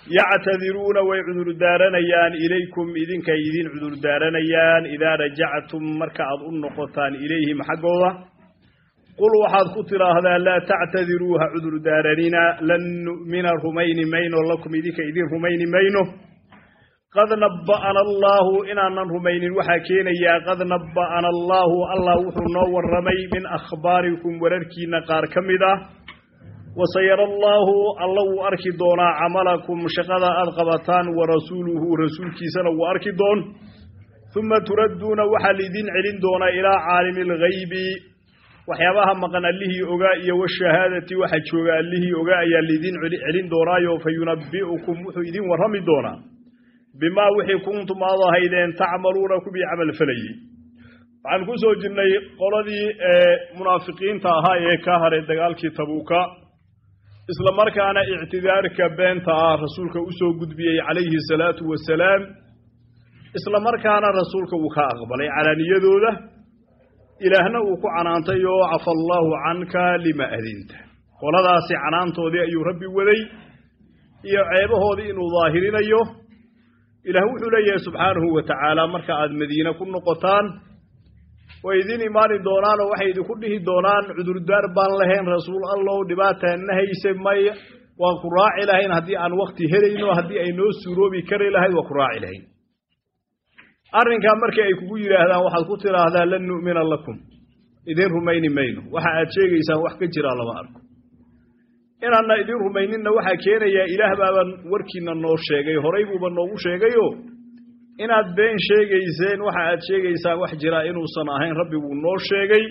yactadiruuna way cudurdaaranayaan ilaykum idinkay idin cudurdaaranayaan idaa rajactum marka aad u noqotaan ilayhim xaggooda qul waxaad ku tidhaahdaa laa tactadiruu ha cudurdaaranina lan nu'mina rumayni mayno lakum idinka idin rumayni mayno qad nabba'ana allaahu inaanan rumaynin waxaa keenayaa qad nabba'ana allaahu allah wuxuu noo warramay min akhbaarikum wararkiinna qaar ka mid ah wasayara allaahu alla wuu arki doonaa camalakum shaqada aad qabataan wa rasuuluhu rasuulkiisana wuu arki doon uma turadduuna waxaa laidin celin doonaa ilaa caalimi alghaybi waxyaabaha maqan allihii ogaa iyo washahaadati waxa jooga allihii ogaa ayaa laidin celin doonaayo fa yunabbi'ukum wuxuu idin warrami doonaa bimaa wixii kuntum aad ahaydeen tacmaluuna kubii camal falayey waxaan ku soo jirnay qoladii munaafiqiinta ahaa ee ka haray dagaalkii tabuuka isla markaana ictidaarka beenta ah rasuulka u soo gudbiyey calayhi salaatu wasalaam isla markaana rasuulka uu ka aqbalay calaaniyadooda ilaahna uu ku canaantay oo cafa allaahu canka lima adinta qoladaasi canaantoodii ayuu rabbi waday iyo ceebahoodii inuu daahirinayo ilaah wuxuu leeyahay subxaanahu wa tacaala marka aad madiine ku noqotaan way idin imaani doonaanoo waxay idinku dhihi doonaan cudurdaar baan lahayn rasuul allow dhibaataanna hayse maya waan ku raaci lahayn haddii aan wakti helayno haddii ay noo suuroobi kari lahayd waan ku raaci lahayn arrinkaa markii ay kugu yidhaahdaan waxaad ku tidhaahdaa lan nu'mina lakum idin rumayni mayno waxa aad sheegaysaan wax ka jiraa lama arko inaanna idin rumayninna waxaa keenayaa ilaah baaban warkiina noo sheegay horay buuba noogu sheegayo inaad been sheegayseen waxa aad sheegaysaan wax jiraa inuusan ahayn rabbi wuu noo sheegay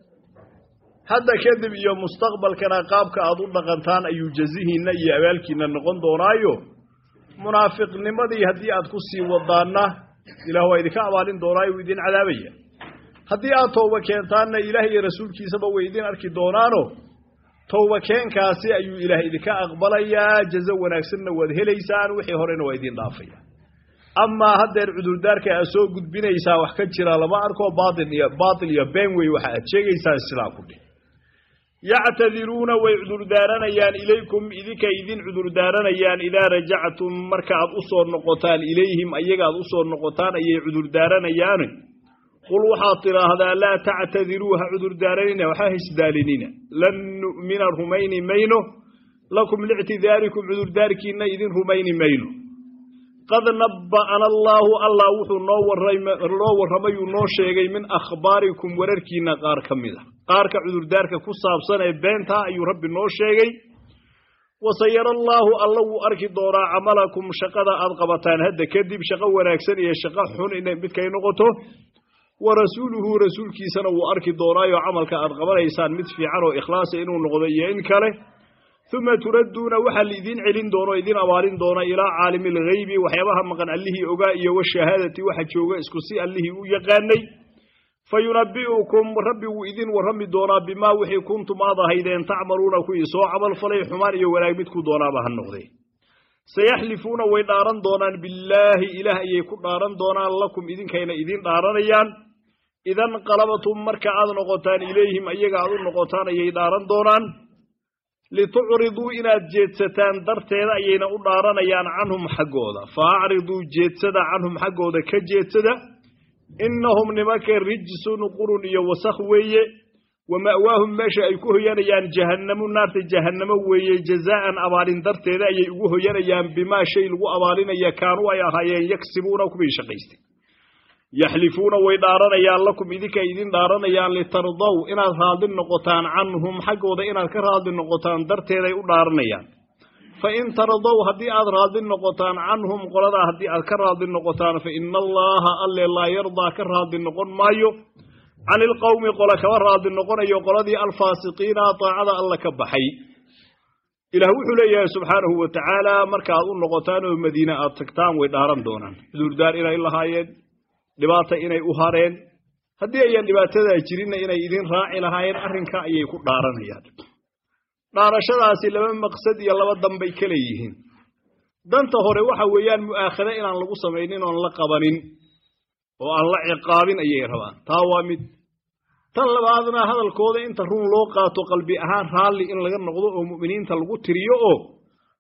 hadda kadib iyo mustaqbalkana qaabka aad u dhaqantaan ayuu jazihiinna iyo abaalkiinna noqon doonaayo munaafiqnimadii haddii aad ku sii wadaanna ilaah waa idinka abaalin doonaayo wuu idin cadaabaya haddii aad tooba keentaanna ilaah iyo rasuulkiisaba way idin arki doonaano towba keenkaasi ayuu ilaah idinka aqbalayaa jazo wanaagsanna waad helaysaan wixii horena waa idin dhaafaya amaa haddeer cudurdaarka aad soo gudbinaysaa wax ka jira lama arko baail iyo baatil iyo been wey waxa aad sheegaysaan sidaa ku dhih yactadiruuna way cudurdaaranayaan ilaykum idinka idin cudurdaaranayaan idaa rajactum marka aad u soo noqotaan ilayhim ayaga aad u soo noqotaan ayay cudurdaaranayaan qul waxaad tidhaahdaa laa tactadiruu ha cudurdaaranina waxa hisdaalinina lan nu'mina rumayni mayno lakum liictidaarikum cudurdaarkiinna idin rumayni mayno qad nabba'ana allaahu allah wuxuu noo noo warramayuu noo sheegay min akhbaarikum wararkiinna qaar ka mid a qaarka cudurdaarka ku saabsan ee beentaa ayuu rabbi noo sheegay wasayara allaahu alla wuu arki doonaa camalakum shaqada aad qabataan hadda kadib shaqo wanaagsan iyo shaqo xun inay midkay noqoto wa rasuuluhu rasuulkiisana wuu arki doonaayo camalka aad qabanaysaan mid fiican oo ikhlaasa inuu noqdo iyo in kale uma turadduuna waxaa laidin celin doono idin abaalin doona ilaa caalimi alghaybi waxyaabaha maqan allihii ogaa iyo washahaadati waxa jooga isku si allihii u yaqaanay fa yunabbi'ukum rabbi wuu idin warrami doonaa bimaa wixii kuntum aad ahaydeen tacmaluuna kuwii soo camal falay xumaan iyo wanaag midku doonaaba ha noqdee sayaxlifuuna way dhaaran doonaan billaahi ilaah ayay ku dhaaran doonaan lakum idinkayna idin dhaaranayaan idan qalabatum marka aad noqotaan ilayhim ayaga aad u noqotaan ayay dhaaran doonaan litucriduu inaad jeedsataan darteeda ayayna u dhaaranayaan canhum xaggooda fa acriduu jeedsada canhum xaggooda ka jeedsada innahum nimanka rijsun qurun iyo wasakh weeye wa ma'waahum meesha ay ku hoyanayaan jahannamu naarta jahannamo weeye jazaa'an abaalin darteeda ayay ugu hoyanayaan bimaa shay lagu abaalinaya kaanuu ay ahaayeen yaksibuuna kuwii shaqaystay yaxlifuuna way dhaaranayaan lakum idinkay idin dhaaranayaan litardaw inaad raadli noqotaan canhum xaggooda inaad ka raadli noqotaan darteeday u dhaaranayaan fa in tardaw haddii aad raadli noqotaan canhum qoladaa haddii aad ka raadli noqotaan fa ina allaaha alle laa yardaa ka raadli noqon maayo cani ilqowmi qole kaba raadli noqonayo qoladii alfaasiqiina daacada alla ka baxay ilaah wuxuu leeyahay subxaanahu wa tacaala marka aad u noqotaan oo madiine aad tagtaan way dhaaran doonaan cudurdaar inay lahaayeen dhibaata inay u hareen haddii ayaan dhibaatadaa jirinna inay idin raaci lahaayeen arrinka ayay ku dhaaranayaan dhaarashadaasi laba maqsad iyo laba danbay ka leeyihiin danta hore waxa weeyaan mu'aakhado inaan lagu samaynin oon la qabanin oo aan la ciqaabin ayay rabaan taa waa mid tan labaadna hadalkooda inta run loo qaato qalbi ahaan raalli in laga noqdo oo mu'miniinta lagu tiriyo oo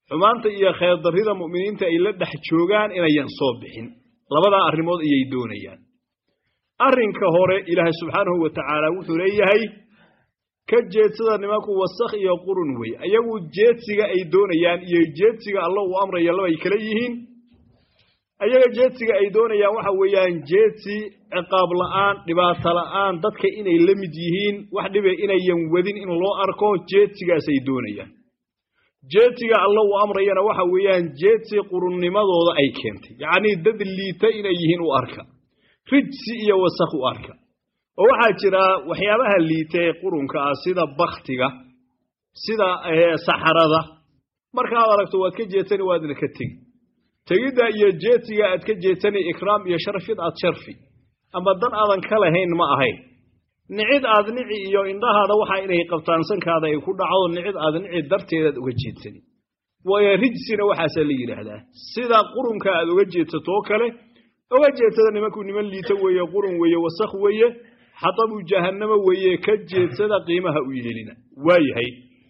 xumaanta iyo kheerdarrida mu'miniinta ay la dhex joogaan inayan soo bixin labadaa arrimood ayay doonayaan arrinka hore ilaahay subxaanahu wa tacaala wuxuu leeyahay ka jeedsada nimanku wasakh iyo qurun wey ayagu jeedsiga ay doonayaan iyo jeedsiga alla uu amraya labay kala yihiin ayaga jeedsiga ay doonayaan waxa weeyaan jeedsi ciqaab la'aan dhibaato la'aan dadka inay la mid yihiin wax dhibe inayan wadin in loo arko jeedsigaasay doonayaan jeedsiga alla uu amrayana waxa weeyaan jeedsi qurunnimadooda ay keentay yacnii dad liita inay yihiin u arka rijsi iyo wasakh u arka oo waxaa jira waxyaabaha liita ee qurunka ah sida baktiga sida saxarada markaad aragto waad ka jeedsani waadna ka tegi tegidda iyo jeedsiga aad ka jeedsani ikraam iyo sharfid aad sharfi ama dan aadan ka lahayn ma ahayn nicid aad nici iyo indhahaada waxaa inay qabtaan sankaada ay ku dhacdo nicid aad nici darteedaad uga jeedsani waayo rijsina waxaasaa la yidhaahdaa sida qurunka aad uga jeedsato oo kale uga jeedsada nimankuu niman liito weeye qurun weeye wasakh weeye xatabu jahannamo weeye ka jeedsada qiimaha u yeelina waayahay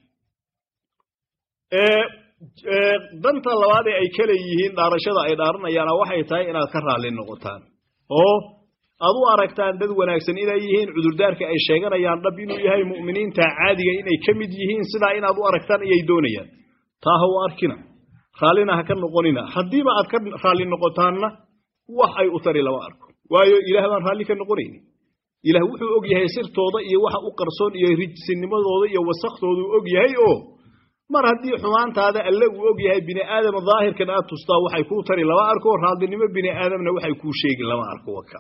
danta labaad ee ay ka leeyihiin dhaarashada ay dhaaranayaana waxay tahay inaad ka raalli noqotaan oo aad u aragtaan dad wanaagsan inay yihiin cudurdaarka ay sheeganayaan dhab inuu yahay mu'miniinta caadiga inay ka mid yihiin sidaa inaad u aragtaan ayay doonayaan taa ha u arkina raallina ha ka noqonina haddiiba aad ka raalli noqotaanna wax ay u tari lama arko waayo ilaah baan raalli ka noqonayni ilaah wuxuu og yahay sirtooda iyo waxa u qarsoon iyo rijsinimadooda iyo wasakhtoodu og yahay oo mar haddii xumaantaada alle uu og yahay bini aadam daahirkan aad tustaa waxay kuu tari lama arko raadinimo bini aadamna waxay kuu sheegi lama arko waka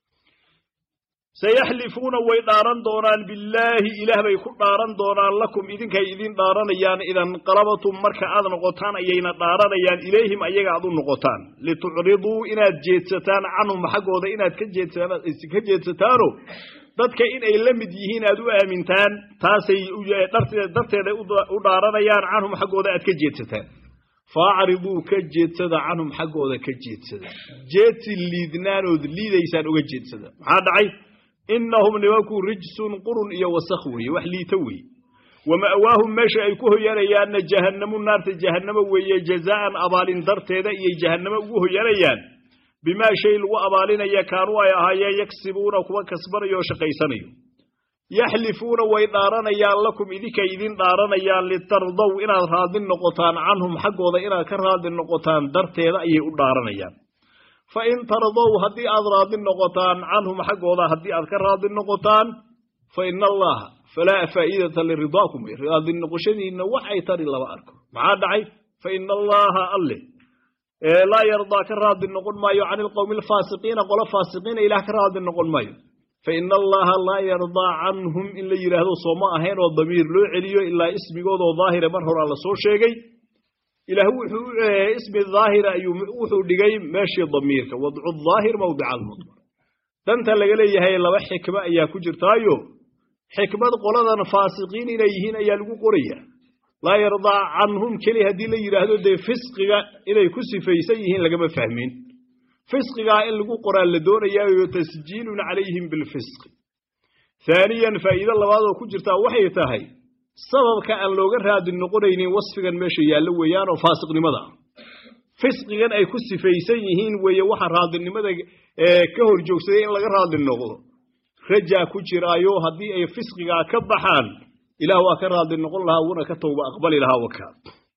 sayaxlifuuna way dhaaran doonaan billaahi ilaah bay ku dhaaran doonaan lakum idinkay idin dhaaranayaan idanqalabatum marka aad noqotaan ayayna dhaaranayaan ilayhim ayaga aad u noqotaan litucriduu inaad jeedsataan canhum xaggooda inaad ka jeedsataano dadka inay la mid yihiin aad u aamintaan taasay darteeda u dhaaranayaan canhum xaggooda aad ka jeedsataan faacriduu ka jeedsada canhum xaggooda ka jeedsada jeedsi liidnaanood liidaysaan uga jeedsada maxaa dhacay innahum nimankuu rijsun qurun iyo wasakh weeye wax liito weeye wa ma'waahum meesha ay ku hoyanayaanna jahannamu naarta jahannamo weeye jazaa'an abaalin darteeda iyay jahannamo ugu hoyanayaan bimaa shay lagu abaalinaya kaanuu ay ahaayeen yagsibuuna kuwa kasbanayo oo shaqaysanayo yaxlifuuna way dhaaranayaan lakum idinkay idin dhaaranayaan litardow inaad raadli noqotaan canhum xaggooda inaad ka raadli noqotaan darteeda ayay u dhaaranayaan fa in tardow haddii aad raadli noqotaan canhum xaggooda haddii aad ka raadli noqotaan fa ina allaha falaa faa'idata liridaakum raadli noqoshadiinna wax ay tari lama arko maxaa dhacay fa ina allaha alle laa yardaa ka raadli noqon maayo can ilqowmi alfaasiqiina qolo faasiqiina ilaah ka raadli noqon maayo fa ina allaha laa yardaa canhum in la yidhaahdo sooma ahayn oo damiir loo celiyo ilaa ismigoodoo daahire mar horaa la soo sheegay ilaah wuxuu ismi daahira ayuu wuxuu dhigay meeshii damiirka wadcu daahir mawdica almudmar danta laga leeyahay laba xikmo ayaa ku jirtaayo xikmad qoladan faasiqiin inay yihiin ayaa lagu qoraya laa yardaa canhum keli haddii la yidhaahdo dee fisqiga inay ku sifaysan yihiin lagama fahmin fisqigaa in lagu qoraa la doonayaayo tasjiilun calayhim bilfisqi haaniyan faa'iido labaad oo ku jirtaa waxay tahay sababka aan looga raadi noqonaynin wasfigan meesha yaallo weeyaanoo faasiqnimada ah fisqigan ay ku sifaysan yihiin weeye waxa raadinimada ka hor joogsaday in laga raadli noqdo rajaa ku jiraayo haddii ay fisqigaa ka baxaan ilaah waa ka raadli noqon lahaa wuuna ka towba aqbali lahaa wakaa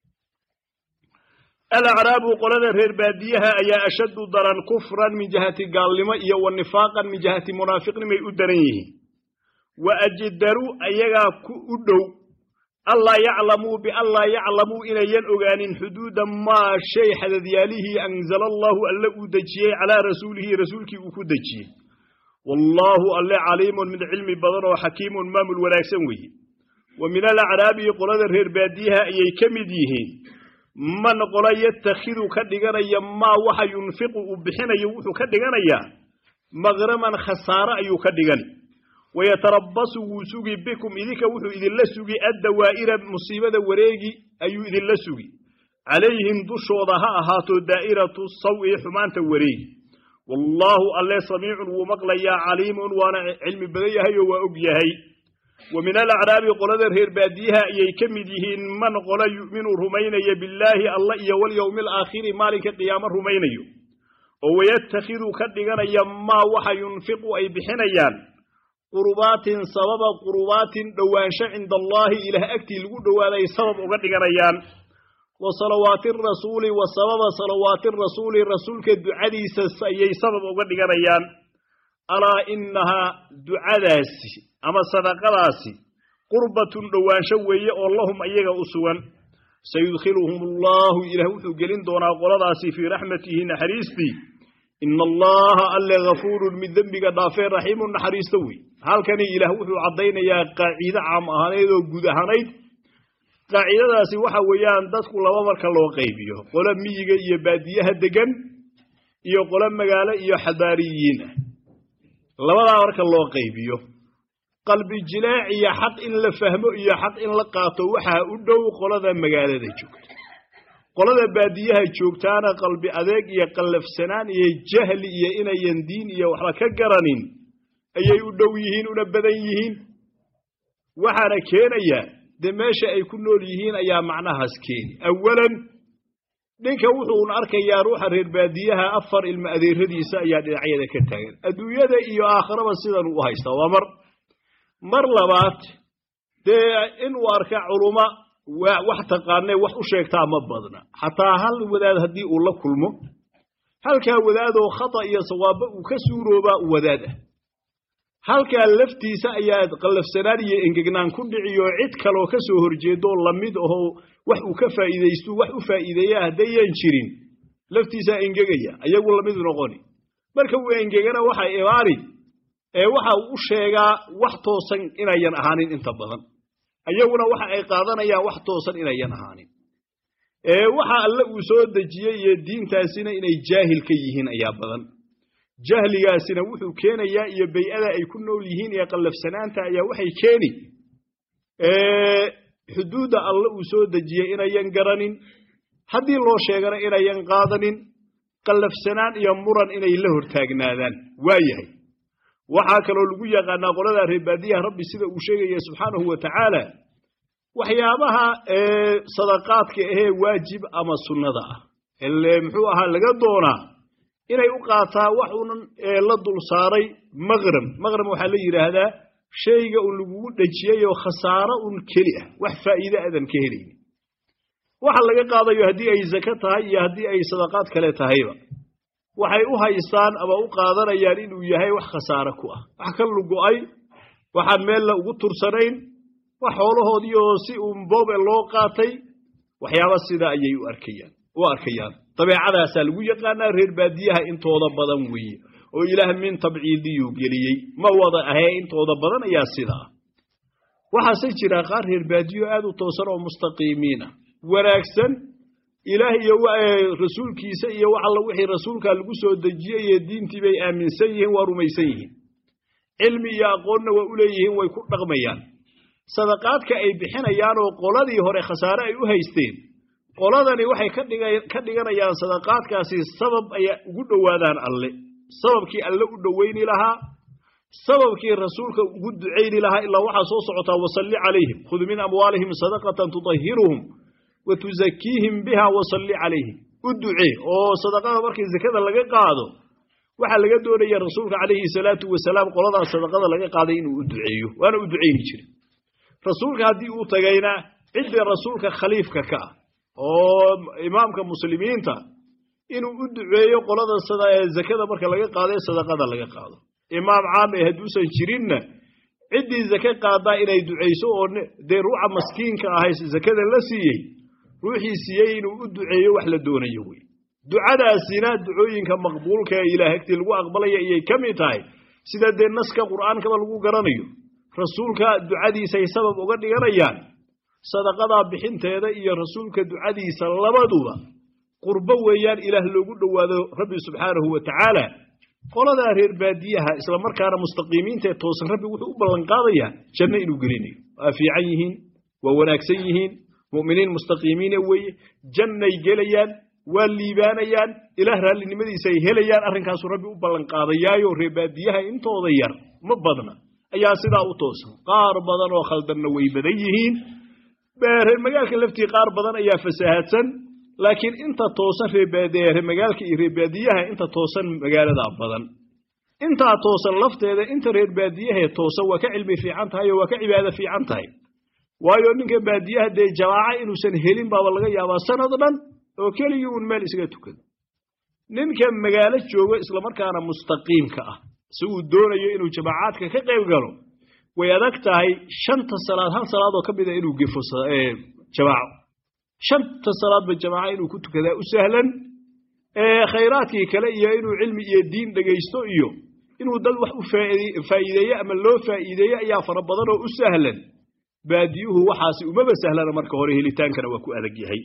alacraabu qolada reer baadiyaha ayaa ashaddu daran kufran min jihati gaalnimo iyo wa nifaaqan min jihati munaafiqnimay u daran yihiin wa ajdaru ayagaa u dhow allaa yaclamuu bianlaa yaclamuu inayan ogaanin xuduuda maa shay xadadyaalihii anzala allaahu alle uu dejiyey calaa rasuulihi rasuulkii uu ku dejiyey wallaahu alle caliimun mid cilmi badan oo xakiimun maamul wanaagsan weeye wa min alacraabi qolada reer baadiyaha ayay ka mid yihiin man qola yatakhidu ka dhiganaya maa waxa yunfiqu uu bixinayo wuxuu ka dhiganayaa maqraman khasaare ayuu ka dhigani wayatarabasu wuu sugi bikum idinka wuxuu idinla sugi addawaa'ira musiibada wareegi ayuu idinla sugi calayhim dushooda ha ahaato daa'iratu sawi xumaanta wareegi wallaahu alle samiicun wuu maqlayaa caliimun waana cilmi badan yahay oo waa og yahay wa min alacraabi qolada reer baadiyaha ayay ka mid yihiin man qola yu'minu rumaynaya billaahi alla iyo walyowmi alaakhiri maalinka qiyaamo rumaynayo oo wayatakhidu ka dhiganaya maa waxa yunfiqu ay bixinayaan qurbaatin sababa qurbaatin dhowaansho cinda allaahi ilaah agtii lagu dhowaaday sabab uga dhiganayaan wa salawaati rasuuli wa sababa salawaati rasuuli rasuulka ducadiisa ayay sabab uga dhiganayaan alaa inahaa ducadaasi ama sadaqadaasi qurbatun dhowaansho weeye oo lahum ayaga u sugan sayudkhiluhum allaahu ilaah wuxuu gelin doonaa qoladaasi fii raxmatihi naxariistii ina allaha alle hafuurun mid dembiga dhaafee raxiimun naxariisto wey halkani ilaah wuxuu caddaynayaa qaaciide caam ahaaneed oo guud ahanayd qaacidadaasi waxa weeyaan dadku laba marka loo qaybiyo qolo miyiga iyo baadiyaha degan iyo qolo magaalo iyo xadaariyiin ah labadaa marka loo qaybiyo qalbi jilaac iyo xaq in la fahmo iyo xaq in la qaato waxaa u dhow qolada magaalada joogta qolada baadiyaha joogtaana qalbi adeeg iyo qallafsanaan iyo jahli iyo inayan diin iyo waxba ka garanin ayay u dhow yihiin una badan yihiin waxaana keenaya dee meesha ay ku nool yihiin ayaa macnahaas keeni awalan ninka wuxuun arkayaa ruuxa reer baadiyaha afar ilmo adeeradiisa ayaa dhinacyada ka taagan adduunyada iyo aakharaba sidan u haystaa waa mar mar labaad dee inuu arka culuma wax taqaanee wax u sheegtaa ma badna xataa hal wadaad haddii uu la kulmo halkaa wadaadoo khata iyo sawaabo uu ka suuroobaa wadaad ah halkaa laftiisa ayaa qallafsanaan iyo engegnaan ku dhiciyo cid kaloo ka soo horjeedo lamid ahoo wax uu ka faa'iidaysto wax u faa'iideeya haddayan jirin laftiisaa engegaya ayagu lamid noqoni marka uu engegana waxay imaani ee waxa uu u sheegaa wax toosan inayan ahaanin inta badan ayaguna waxa ay qaadanayaan wax toosan inayan ahaanin ee waxa alle uu soo dejiyey iyo diintaasina inay jaahil ka yihiin ayaa badan jahligaasina wuxuu keenayaa iyo bay-ada ay ku nool yihiin iyo qallafsanaanta ayaa waxay keeni xuduudda alle uu soo dejiyey inayan garanin haddii loo sheegana inayan qaadanin qallafsanaan iyo muran inay la hortaagnaadaan waayahay waxaa kaloo lagu yaqaanaa qolada reebaadiyaha rabbi sida uu sheegaya subxaanahu wa tacaala waxyaabaha sadaqaadka ahee waajib ama sunnada ah ele muxuu ahaa laga doonaa inay u qaataa wax unan la dul saaray maqram maqram waxaa la yidhaahdaa shayga un lagugu dhejiyey oo khasaaro un keli ah wax faa'iide adan ka helayni waxa laga qaadayo haddii ay zake tahay iyo haddii ay sadaqaad kale tahayba waxay u haystaan ama u qaadanayaan inuu yahay wax khasaare ku ah wax ka lugo-ay waxaan meella ugu tursanayn wax xoolahoodii oo si uun boobe loo qaatay waxyaaba sidaa ayay u arkayaan u arkayaan dabeecadaasaa lagu yaqaanaa reer baadiyaha intooda badan weeye oo ilaah min tabciidiyuu geliyey ma wada ahee intooda badan ayaa sidaa waxaase jira qaar reer baadiyo aad u toosan oo mustaqiimiina wanaagsan ilaah iyo rasuulkiisa iyo wax alla wixii rasuulkaa lagu soo dejiyey iyo diintii bay aaminsan yihiin waa rumaysan yihiin cilmi iyo aqoonna waa u leeyihiin way ku dhaqmayaan sadaqaadka ay bixinayaan oo qoladii hore khasaare ay u haysteen qoladani waxay ka dhiganayaan sadaqaadkaasi sabab ay ugu dhowaadaan alle sababkii alle u dhowayni lahaa sababkii rasuulka ugu ducayni lahaa ilaa waxaa soo socotaa wasalli calayhim khud min amwaalihim sadaqatan tudahiruhum wa tuzakiihim biha wasalli calayhim u ducee oo sadaqada markii zakada laga qaado waxaa laga doonaya rasuulka calayhi salaatu wasalaam qoladaas sadaqada laga qaaday inuu u duceeyo waana u ducayni jire rasuulka haddii uu tagayna ciddii rasuulka khaliifka ka ah oo imaamka muslimiinta inuu u duceeyo qolada zakada marka laga qaado ee sadaqada laga qaado imaam caam ee hadduusan jirinna ciddii zake qaadaa inay ducayso oo dee ruuxa maskiinka ahay zakada la siiyey ruuxii siiyey inuu u duceeyo wax la doonayo wey ducadaasina ducooyinka maqbuulka ee ilaah agtii lagu aqbalaya ayay ka mid tahay sida dee naska qur'aankaba lagu garanayo rasuulka ducadiisay sabab uga dhiganayaan sadaqadaa bixinteeda iyo rasuulka ducadiisa labaduba qurbo weeyaan ilaah loogu dhowaado rabbi subxaanahu wa tacaala qoladaa reer baadiyaha isla markaana mustaqiimiinta ee toosan rabbi wuxuu u ballanqaadayaa janno inuu gelinayo waa fiican yihiin waa wanaagsan yihiin mu'miniin mustaqiimiine weeye jannay gelayaan waa liibaanayaan ilaah raallinimadiisa ay helayaan arrinkaasuu rabbi u ballanqaadayaayo reer baadiyaha intooda yar ma badna ayaa sidaa u toosan qaar badan oo khaldanna way badan yihiin reer magaalka laftii qaar badan ayaa fasahaadsan laakiin inta toosan reer magaalka iyo reer baadiyaha inta toosan magaaladaa badan intaa toosan lafteeda inta reer baadiyahee toosan waa ka cilmi fiican tahay oo waa ka cibaado fiican tahay waayo ninka baadiyaha dee jamaaca inuusan helin baaba laga yaabaa sanad dhan oo keligii uun meel isaga tukado ninka magaalo joogo islamarkaana mustaqiimka ah si uu doonayo inuu jamaacaadka ka qayb galo way adag tahay shanta salaad hal salaadoo ka mida inuu gefo jamaaco shanta salaadba jamaaco inuu ku tukadaa u sahlan khayraadkii kale iyo inuu cilmi iyo diin dhegaysto iyo inuu dad wax u faa'iideeye ama loo faa'iideeye ayaa fara badan oo u sahlan baadiyuhu waxaasi umaba sahlana marka hore helitaankana waa ku adag yahay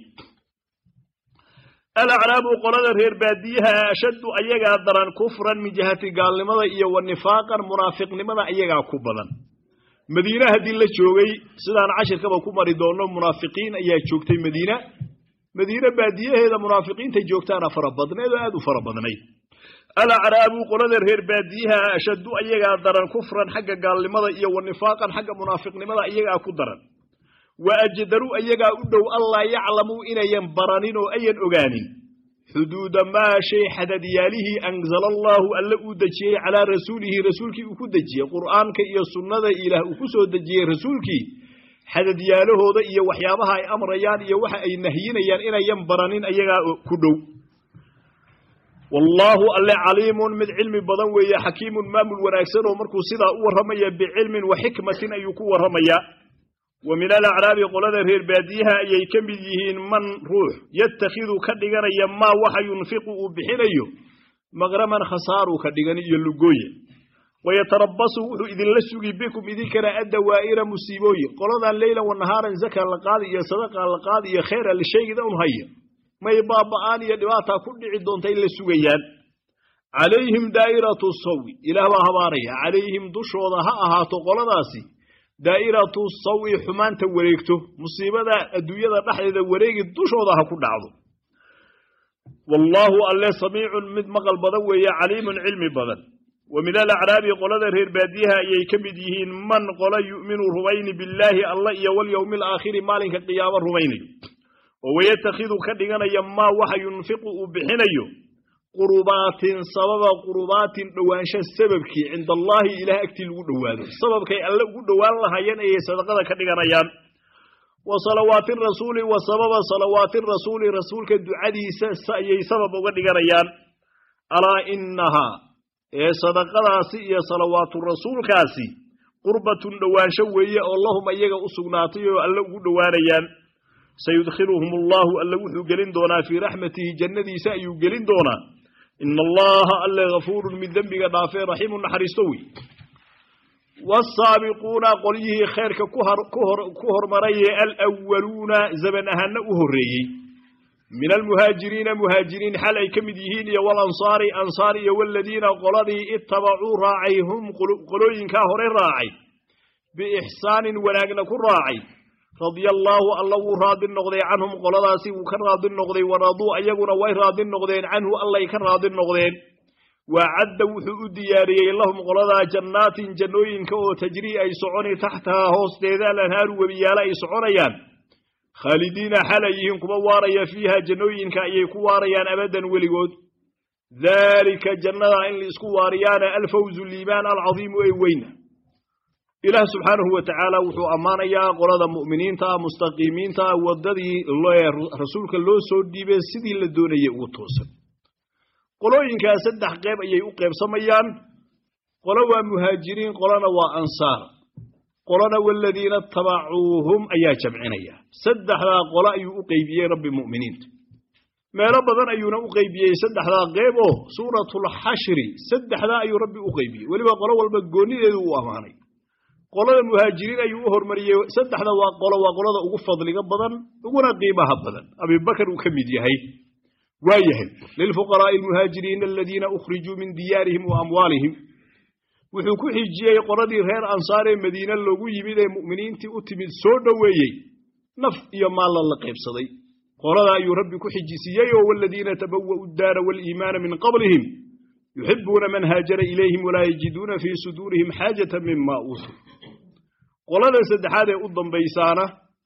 alacraabu qolada reer baadiyaha ashaddu ayagaa daran kufran min jihati gaalnimada iyo wa nifaaqan munaafiqnimada ayagaa ku badan madiine haddii la joogay sidaan cashirkaba ku mari doonno munaafiqiin ayaa joogtay madiina madiine baadiyaheeda munaafiqiinta joogtaana fara badneed oo aad u fara badnayd alacraabu qolada reer baadiyaha ashaddu ayagaa daran kufran xagga gaalnimada iyo wa nifaaqan xagga munaafiqnimada ayagaa ku daran wa ajdaru ayagaa u dhow allaa yaclamuu inayan baranin oo ayan ogaanin xuduuda maa shay xadadyaalihii anzala allaahu alle uu dejiyey calaa rasuulihi rasuulkii uu ku dejiyey qur'aanka iyo sunnada ilaah uu ku soo dejiyey rasuulkii xadadyaalahooda iyo waxyaabaha ay amrayaan iyo waxa ay nahyinayaan inayan baranin ayagaa ku dhow wallaahu alle caliimun mid cilmi badan weeye xakiimun maamul wanaagsan oo markuu sidaa u warramaya bicilmin wa xikmatin ayuu ku warramayaa wa min alacraabi qolada reer baadiyaha ayay ka mid yihiin man ruux yatakhidu ka dhiganaya maa waxa yunfiqu uu bixinayo maqraman khasaaruu ka dhigan iyo lugooye wayatarabasu wuxuu idinla sugi bikum idinkana addawaa'ira musiibooyin qoladan leylan wa nahaaran zaka la qaadi iyo sadaqa la qaadi iyo khayra la sheegida un haya may baaba'aan iyo dhibaataa ku dhici doonta in la sugayaan calayhim daa'iratu sawi ilaah baa habaaraya calayhim dushooda ha ahaato qoladaasi daa'iratu sawi xumaanta wareegto musiibada adduunyada dhexdeeda wareegi dushooda ha ku dhacdo wallaahu alle samiicun mid maqal badan weeye caliimun cilmi badan wa min alacraabi qolada reer baadiyaha ayay ka mid yihiin man qola yu'minu rumayni billaahi alla iyo walyowmi alaakhiri maalinka qiyaamo rumaynayo oo wayatakhidu ka dhiganaya maa waxa yunfiqu uu bixinayo qurubaatin sababa qurubaatin dhowaansho sababkii cinda allaahi ilaah agtii lagu dhowaado sababkay alle ugu dhowaan lahaayeen ayay sadaqada ka dhiganayaan wa salawaati rasuuli wa sababa salawaati rasuuli rasuulka ducadiisa ayay sabab uga dhiganayaan alaa inahaa ee sadaqadaasi iyo salawaatu rasuulkaasi qurbatun dhowaansho weeye oo lahum ayaga u sugnaatay oo alle ugu dhowaanayaan sayudkhiluhum allaahu alle wuxuu gelin doonaa fii raxmatihi jannadiisa ayuu gelin doonaa ina allaha alle hafuurun mid dembiga dhaafee raxiimu naxariisto wey wasaabiquuna qolyihii khayrka ku hormarayee alwaluuna zaman ahaana u horreeyey min almuhaajiriina muhaajiriin xal ay ka mid yihiin iyo walansaari ansaar iyo waladiina qoladii ittabacuu raacay hum qolooyinkaa hore raacay biixsaanin wanaagna ku raacay radia allaahu alla wuu raadi noqday canhum qoladaasi wuu ka raadi noqday waraduu ayaguna way raadi noqdeen canhu allay ka raadi noqdeen wacadda wuxuu u diyaariyey lahum qoladaa jannaatin jannooyinka oo tajrii ay soconi taxtahaa hoosteeda alanhaaru webiyaalo ay soconayaan khaalidiina xal ay yihiin kuwa waaraya fiiha jannooyinka ayay ku waarayaan abadan weligood daalika jannada in laisku waariyaana alfawzu liibaan alcadiimu ee weyna ilaah subxaanahu wa tacaala wuxuu ammaanayaa qolada mu'miniinta ah mustaqiimiinta ah waddadii rasuulka loo soo dhiibay sidii la doonayay ugu toosan qolooyinkaa saddex qeyb ayay u qeybsamayaan qolo waa muhaajiriin qolona waa ansaar qolona waladiina tabacuuhum ayaa jamcinaya saddexdaa qolo ayuu u qeybiyey rabbi mu'miniinta meelo badan ayuuna u qeybiyey saddexdaa qeyb oo suuratulxashri saddexdaa ayuu rabbi u qeybiyey weliba qolo walba goonideedu uu ammaanay qolada muhaajiriin ayuu u hormariyey saddexda waa qolo waa qolada ugu fadliga badan uguna qiimaha badan abibakar uu ka mid yahay waa yahay lilfuqaraa'i almuhaajiriina aladiina ukhrijuu min diyaarihim wa amwaalihim wuxuu ku xijiyey qoladii reer ansaar ee madiine loogu yimid ee mu'miniintii u timid soo dhoweeyey naf iyo maalla la qaybsaday qolada ayuu rabbi ku xijisiiyey oo waladiina tabawa'u daara waaliimaana min qablihim yuxibuuna man haajara ilayhim walaa yajiduuna fii suduurihim xaajata mima uutuu qolada saddexaad ee u dambaysaana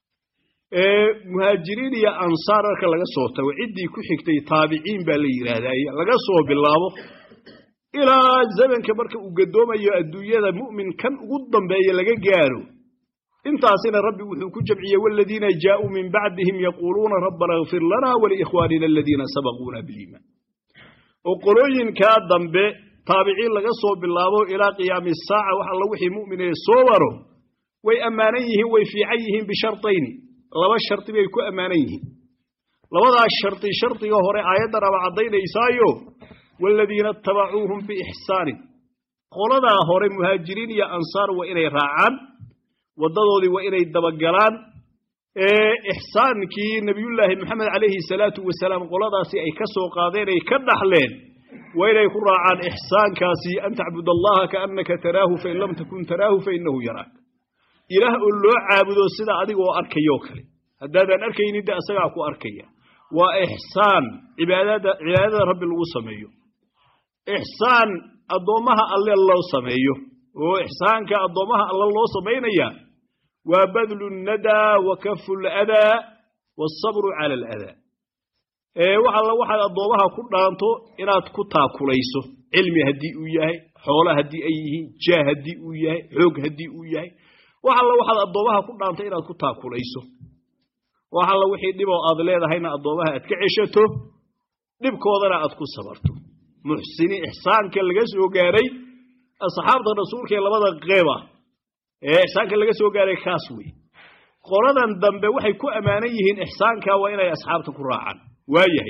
ee muhaajiriin iyo ansaar marka laga soo tago ciddii ku xigtay taabiciin baa la yidhaahdaa laga soo bilaabo ilaa zamanka marka uu gadoomayo adduunyada mu'min kan ugu dambeeya laga gaaro intaasina rabbi wuxuu ku jamciyey waladiina jaaءuu min bacdihim yaquuluuna rabbana اغfir lana waliikhwaanina aladiina sabaquuna biliimaan oo qolooyinkaa dambe taabiciin laga soo bilaabo ilaa qiyaami saaca wax alla wixii mu'minee soo maro way ammaanan yihiin way fiican yihiin bisharطayni laba shardi bay ku ammaanan yihiin labadaas shardi shardiga hore aayaddan aba caddaynaysaayo waaladiina itabacuuhum biixsaanin qoladaa hore muhaajiriin iyo ansaar waa inay raacaan waddadoodii waa inay dabagalaan ee ixsaankii nebiyullaahi moxamed calayhi salaatu wasalaam qoladaasi ay ka soo qaadeen ay ka dhaxleen waa inay ku raacaan ixsaankaasi an tacbud allaha kaannaka taraahu fain lam takun taraahu fainahu yaraak ilaah oo loo caabudo sida adigoo arkayoo kale haddaadan arkaynin de asagaa ku arkaya waa ixsaan cibaadada cibaadada rabbi lagu sameeyo ixsaan addoommaha alle loo sameeyo oo ixsaanka addoommaha alle loo samaynaya waa badlu nadaa wa kafu ladaa waasabru cala aladaa ee wax alla waxaad addoomaha ku dhaanto inaad ku taakulayso cilmi haddii uu yahay xoolo haddii ay yihiin jaah haddii uu yahay xoog haddii uu yahay wax alla waxaad addoomaha ku dhaanto inaad ku taakulayso wax alla wixii dhiboo aad leedahayna addoomaha aad ka ceshato dhibkoodana aad ku sabarto muxsiniin ixsaanka laga soo gaaray asxaabta rasuulka ee labada qeyb ah ee ixsaanka laga soo gaaray kaas wey qoladan dambe waxay ku ammaanan yihiin ixsaanka waa inay asxaabta ku raacaan waayahay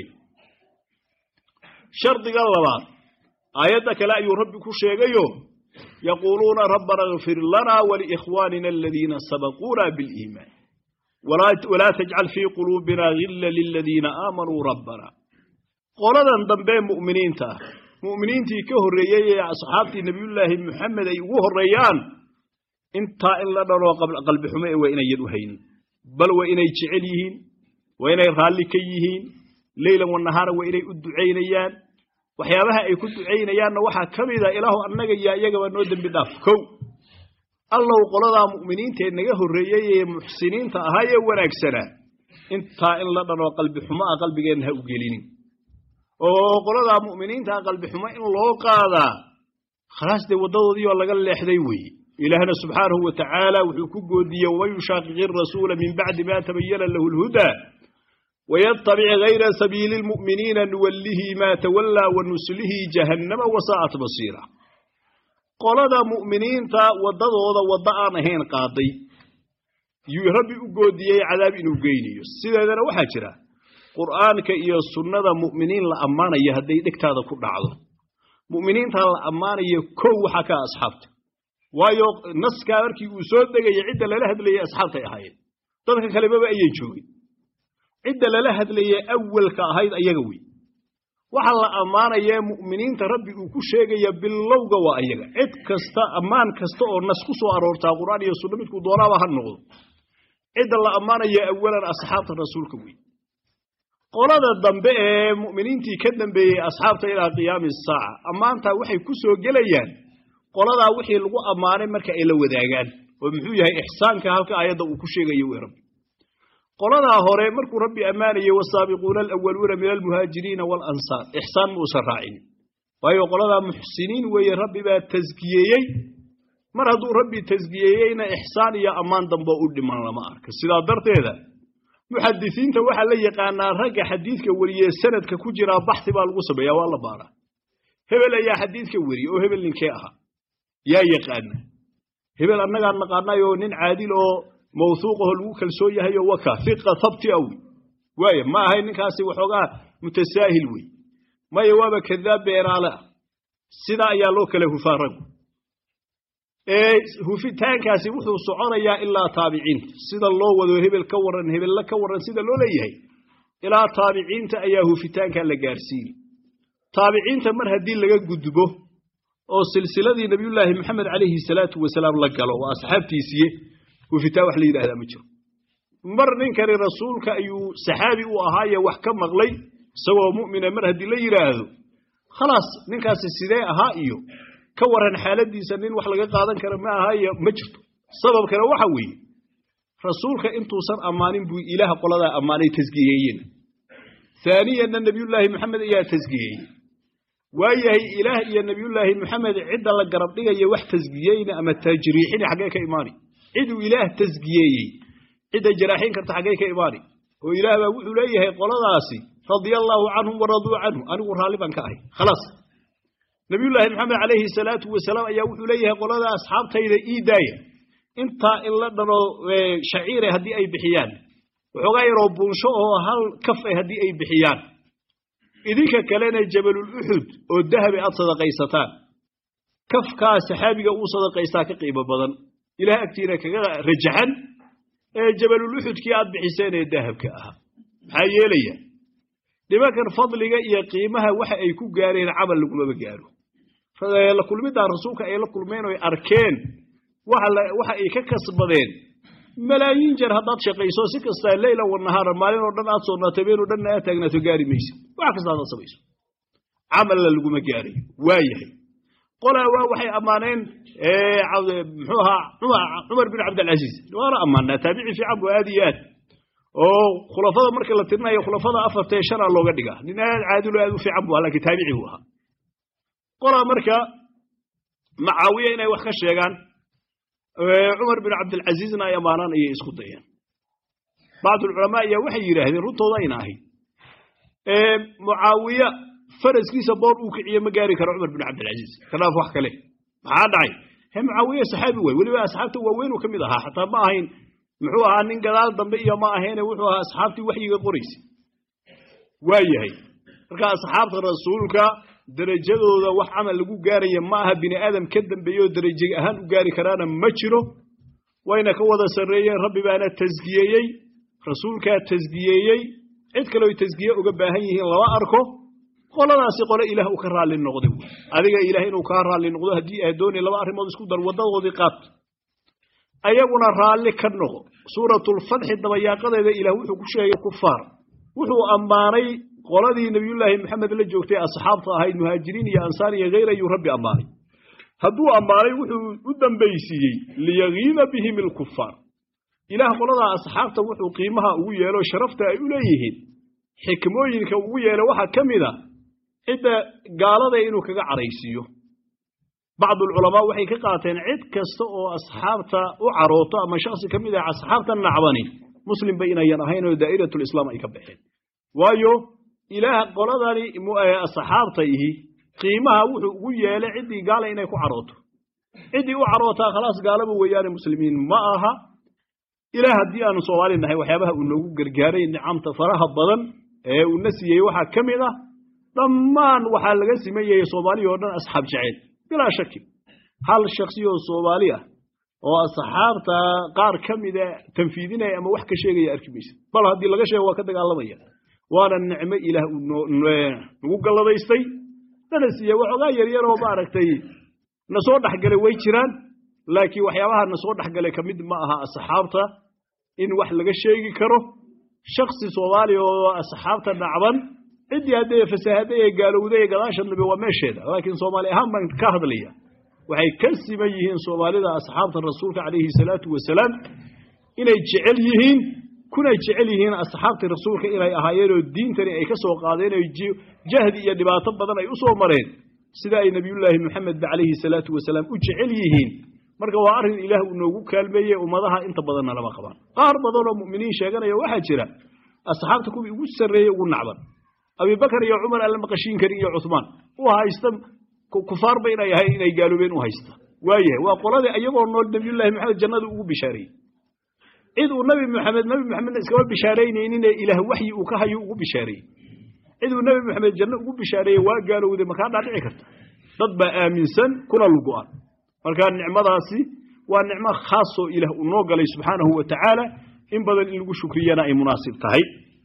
shardiga labaad aayadda kale ayuu rabbi ku sheegayo yaquuluuna rabbana اغfir lana waliikhwaanina aladiina sabaquuna biاliimaan walaa tajcal fii quluubina gila liladiina aamanuu rabbana qoladan dambe mu'miniinta ah mu'miniintii ka horreeyey ee asxaabtii nebiyullaahi moxamed ay ugu horreeyaan intaa in la dhanoo qalbi xumo ee waa inayan u haynin bal waa inay jecel yihiin waa inay raalli ka yihiin leylan wanahaara waa inay u ducaynayaan waxyaabaha ay ku ducaynayaanna waxaa ka mida ilaahu annaga iyo iyagaba noo dembi dhaaf kow allow qoladaa mu'miniintaee naga horreeyey ee muxsiniinta ahaa ee wanaagsanaa intaa in la dhanoo qalbi xumo ah qalbigeenna ha u gelinin oo qoladaa mu'miniintaa qalbi xumo in loo qaadaa khalaas dee waddadoodii oo laga leexday weeye ilaahna subxaanahu wa tacaala wuxuu ku goodiyey waman yushaaqiqi rasuula min bacdi ma tabayana lahu lhudaa waytabic gayra sabiili lmu'miniina nuwallihi maa tawallaa wa nuslihi jahannama wasaa'at basiira qolada mu'miniinta waddadooda waddo aan ahayn qaaday yuu rabbi u goodiyey cadaab inuu geynayo sideedana waxaa jira qur'aanka iyo sunnada mu'miniin la ammaanaya hadday dhegtaada ku dhacdo mu'miniintaa la ammaanayo kow waxaa ka asxaabta waayo naskaa markii uu soo degaya cidda lala hadlayay asxaabtay ahaayeen dadka kalemaba ayan joogin cidda lala hadlayay awalka ahayd ayaga wey waxa la ammaanayee mu'miniinta rabbi uu ku sheegaya bilowga waa ayaga cid kasta ammaan kasta oo nas ku soo aroortaa qur'aan iyo sunno midkuu doonaaba ha noqdo cidda la ammaanaya awalan asxaabta rasuulka wey qolada dambe ee mu'miniintii ka dambeeyey asxaabta ilaa qiyaami saaca ammaantaa waxay ku soo gelayaan qoladaa wixii lagu ammaanay marka ay la wadaagaan oo muxuu yahay ixsaanka halka aayadda uu ku sheegayo wey rabbi qoladaa hore markuu rabbi ammaanayey wasaabiquuna alawaluuna min almuhaajiriina waalansaar ixsaan ma uusan raacinin waayo qoladaa muxsiniin weeye rabbi baa taskiyeeyey mar hadduu rabbi taskiyeeyeyna ixsaan iyo ammaan dambe u dhiman lama arka sidaa darteeda muxadisiinta waxaa la yaqaanaa ragga xadiidka weriye sanadka ku jiraa baxsi baa lagu sameeya waa la baaraa hebel ayaa xadiidka weriye oo hebel ninkee ahaa yaa yaqaana hebel annagaan naqaanayoo nin caadil oo mawhuuqaho lagu kalsoon yahay oo waka fiqa habti awi waaya ma ahay ninkaasi waxoogaa mutasaahil wey maya waaba kadaab beenaale ah sidaa ayaa loo kala hufaa raggu hufitaankaasi wuxuu soconayaa ilaa taabiciinta sida loo wado hebel ka waran hebella ka waran sida loo leeyahay ilaa taabiciinta ayaa hufitaanka la gaarsiini taabiciinta mar haddii laga gudbo oo silsiladii nabiyullaahi maxamed calayhi salaatu wasalaam la galo waa asxaabtiisiye hufitaan wax la yidhahdaa ma jiro mar ninkani rasuulka ayuu saxaabi u ahaaye wax ka maqlay isagoo mu'mina mar haddii la yidhaahdo khalaas ninkaasi sidee ahaa iyo ka waran xaaladiisa nin wax laga qaadan kara ma aha iyo ma jirto sababkana waxa weeye rasuulka intuusan ammaanin buu ilaah qoladaa ammaanay tasgiyeeyeen haaniyanna nebiyullaahi maxamed ayaa tasgiyeeyey waayahay ilaah iyo nebiyullaahi maxamed cidda la garab dhigaya wax tasgiyeyna ama tajriixina xaggee ka imaani ciduu ilaah tasgiyeeyey cidda jaraaxin karta xaggee ka imaani oo ilaah baa wuxuu leeyahay qoladaasi radia allaahu canhum waraduu canhu anigu raalli baan ka ahay khalaas nabiyullaahi maxamed calayhi salaatu wasalaam ayaa wuxuu leeyahay qolada asxaabtayda ii daaya intaa in la dhano shaciire haddii ay bixiyaan waxoogaa yaroo buunsho oo hal kaf ah haddii ay bixiyaan idinka kalena jabalul uxud oo dahabi aad sadaqaysataan kafkaa saxaabiga uu sadaqaystaa ka qiimo badan ilaah agtiina kaga rajaxan ee jabalul uxudkii aad bixiseen ee dahabka ahaa maxaa yeelaya nimankan fadliga iyo qiimaha waxa ay ku gaareen camal lagumaba gaaro la kulmiddaa rasuulka ay la kulmeen oy arkeen waxa ay ka kasbadeen malaayiin jeer haddaad shaqayso si kastaa leyla wanahaara maalin oo dhan aad soonaato habeen oo dhanna aad taagnaato gaari maysid wax kasta hadaad samayso camalla laguma gaarayo waa yahay qolaa waa waxay ammaaneen muxuu ahaa cumar bin cabdilcasiis waana ammaanaa taabici fiican bu aad iyo aad oo khulafada marka la tirinayo khulafada afartee shanaa looga dhigaa nin aad caadilo aad u fiican bu aha lakin taabici buu ahaa qolaa marka macaawiya inay wax ka sheegaan cumar bin cabdilcasiizna ay ammaanaan ayay isku dayeen bacdulculamaa ayaa waxay yidhaahdeen runtooda ayna ahayd mucaawiya faraskiisa boor uu kiciye ma gaari karo cumar bin cabdilcasiis kadaaf wax kale maxaa dhacay he mucaawiya saxaabi waay weliba asxaabta waaweynuu ka mid ahaa xataa ma ahayn muxuu ahaa nin gadaal dambe iyo ma ahayne wuxuu ahaa asxaabtii waxyiga qoraysay waa yahay marka asxaabta rasuulka derajadooda wax camal lagu gaaraya ma aha bini aadam ka dambeeyeoo deraje ahaan u gaari karaana ma jiro wayna ka wada sarreeyeen rabbi baana tasgiyeeyey rasuulkaa tasgiyeeyey cid kale oy tasgiye uga baahan yihiin lama arko qoladaasi qole ilaah uu ka raalli noqday wey adiga ilaah inuu kaa raalli noqdo haddii aad doonay laba arrimood isku dar waddadoodii qaat ayaguna raalli ka noqo suuratulfatxi dabayaaqadeeda ilaah wuxuu ku sheegay kufaar wuxuu ammaanay qoladii nebiyullaahi maxamed la joogtay asxaabta ahayd muhaajiriin iyo ansaar iyo hayr ayuu rabbi ammaanay hadduu ammaanay wuxuu u dambaysiiyey liyagiida bihim ilkufaar ilaah qoladaa asxaabta wuxuu qiimaha ugu yeelo sharafta ay u leeyihiin xikmooyinka ugu yeelo waxaa ka mid a cidda gaalada inuu kaga caraysiiyo bacdulculamaa waxay ka qaateen cid kasta oo asxaabta u carooto ama shaksi ka mid ah asxaabta nacbani muslimba inayan ahayn oo daa'iratulislaam ay ka baxeen waayo ilaah qoladani asxaabta ihi qiimaha wuxuu ugu yeelay ciddii gaala inay ku carooto ciddii u carootaa khalaas gaalaba weeyaane muslimiin ma aha ilaah haddii aanu soomaali nahay waxyaabaha uu noogu gargaaray nicamta faraha badan ee uuna siiyey waxaa ka mid ah dhammaan waxaa laga siman yahay soomaaliya oo dhan asxaab jeceyl bilaa shaki hal shaksi oo soomaali ah oo asxaabta qaar ka mida tanfiidinaya ama wax ka sheegaya arki maysa bal haddii laga sheego waa ka dagaalamaya waana nicmo ilaah uu nagu galladaystay nana siiye waxoogaa yaryar oo maaragtay na soo dhexgalay way jiraan laakiin waxyaabaha na soo dhexgalay ka mid ma aha asxaabta in wax laga sheegi karo shaksi soomaaliya oo asxaabta dhacban ciddii haddee fasahaday ee gaalowday ee gadaasha nabi waa meesheeda laakiin soomaali ahaan baan ka hadlaya waxay ka siman yihiin soomaalida asxaabta rasuulka calayhi salaatu wasalaam inay jecel yihiin kunay jecel yihiin asxaabtii rasuulka inay ahaayeenoo diintani ay ka soo qaadeen oo jahdi iyo dhibaato badan ay u soo mareen sida ay nebiyullaahi moxamedba calayhi salaatu wasalaam u jecel yihiin marka waa arrin ilaah uu noogu kaalmeeyey ummadaha inta badanna lama qabaan qaar badan oo mu'miniin sheeganaya waxaa jira asxaabta kuwii ugu sarreeyey ugu nacban abibakar iyo cumar aan la maqashiin karin iyo cuhmaan u haysta kufaarba inay ahay inay gaaloobeen u haysta waayahay waa qoladii iyagoo nool nebiyullaahi maxamed jannada ugu bishaareeyey cid uu nabi maxamed nabi maxamedna iskama bishaaraynayninee ilaah waxyi uu ka hayo ugu bishaareeyey cid uu nabi maxamed janno ugu bishaareeyey waa gaalowday makaa dhaadhici karta dad baa aaminsan kuna lugu-an marka nicmadaasi waa nicmo khaasoo ilaah uu noo galay subxaanahu wa tacaala in badan in lagu shukriyana ay munaasib tahay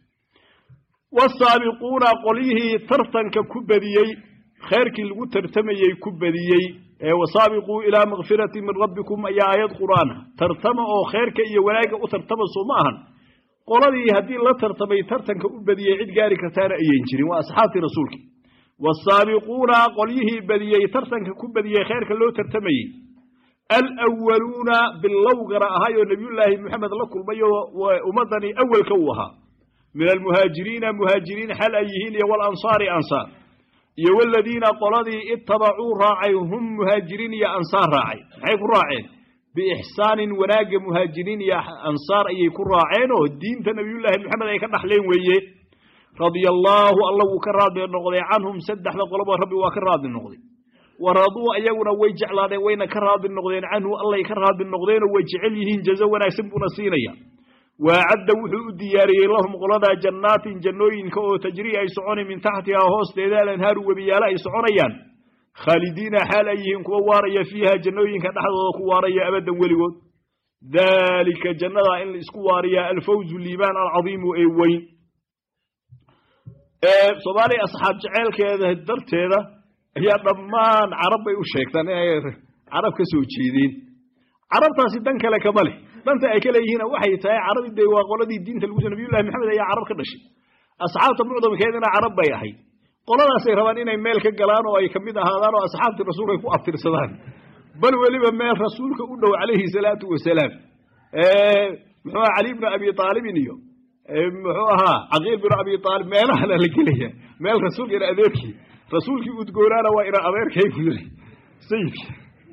wasaabiquuna qolyihii tartanka ku badiyey khayrkii lagu tartamayey ku badiyey wasaabiquu ilaa makfirati min rabbikum ayaa aayad qur'aana tartama oo khayrka iyo wanaagga u tartama soo ma ahan qoladii haddii la tartamay tartanka u badiyey cid gaari kartaana ayan jirin waa asxaabtii rasuulki waasaabiquuna qolyihii badiyey tartanka ku badiyey khayrka loo tartamayey alwaluuna bilowgana ahay oo nebiyullaahi moxamed la kulmay oo ummaddani awelka uu ahaa min almuhaajiriina muhaajiriin xal ay yihiin iyo walansaari ansaar iyo waladiina qoladii ittabacuu raacay hum muhaajiriin iyo ansaar raacay maxay ku raaceen biixsaanin wanaagga muhaajiriin iyo ansaar ayay ku raaceen oo diinta nebiyullaahi moxamed ay ka dhaxleen weeye radia allaahu alla wuu ka raadli noqday canhum saddexda qoloba rabbi waa ka raadli noqday waraduu ayaguna way jeclaadeen wayna ka raadli noqdeen canhu allay ka raadli noqdeenoo way jecel yihiin jazo wanaagsan buuna siinaya waacadda wuxuu u diyaariyey lahum qoladaa jannaatin jannooyinka oo tajrii ay soconi min taxtihaa hoosteeda alanhaaru webiyaala ay soconayaan khaalidiina xaal ay yihiin kuwa waaraya fiiha jannooyinka dhexdooda ku waaraya abadan weligood daalika jannadaa in la isku waariyaa alfawzu liibaan alcadiimu ee weyn soomaaliya asxaab jeceelkeeda darteeda ayaa dhammaan carab bay u sheegtaan inay carab ka soo jeedeen carabtaasi dan kale kama leh danta ay ka leeyihiin waxay tahay carabi dee waa qoladii diinta lagu nabiyullahi maxamed ayaa carab ka dhashay asxaabta mucdamkeedina carab bay ahayd qoladaasay rabaan inay meel ka galaan oo ay kamid ahaadaan oo asxaabtii rasuulka ay ku abtirsadaan bal weliba meel rasuulka u dhow calayhi salaatu wasalaam muxuu aha cali bnu abi aalibin iyo muxuu ahaa caqiil binu abi aalib meelahana la gelaya meel rasuulka ina adeerkii rasuulkii udgoonaana waa ina adeerkay buu yiri sayidki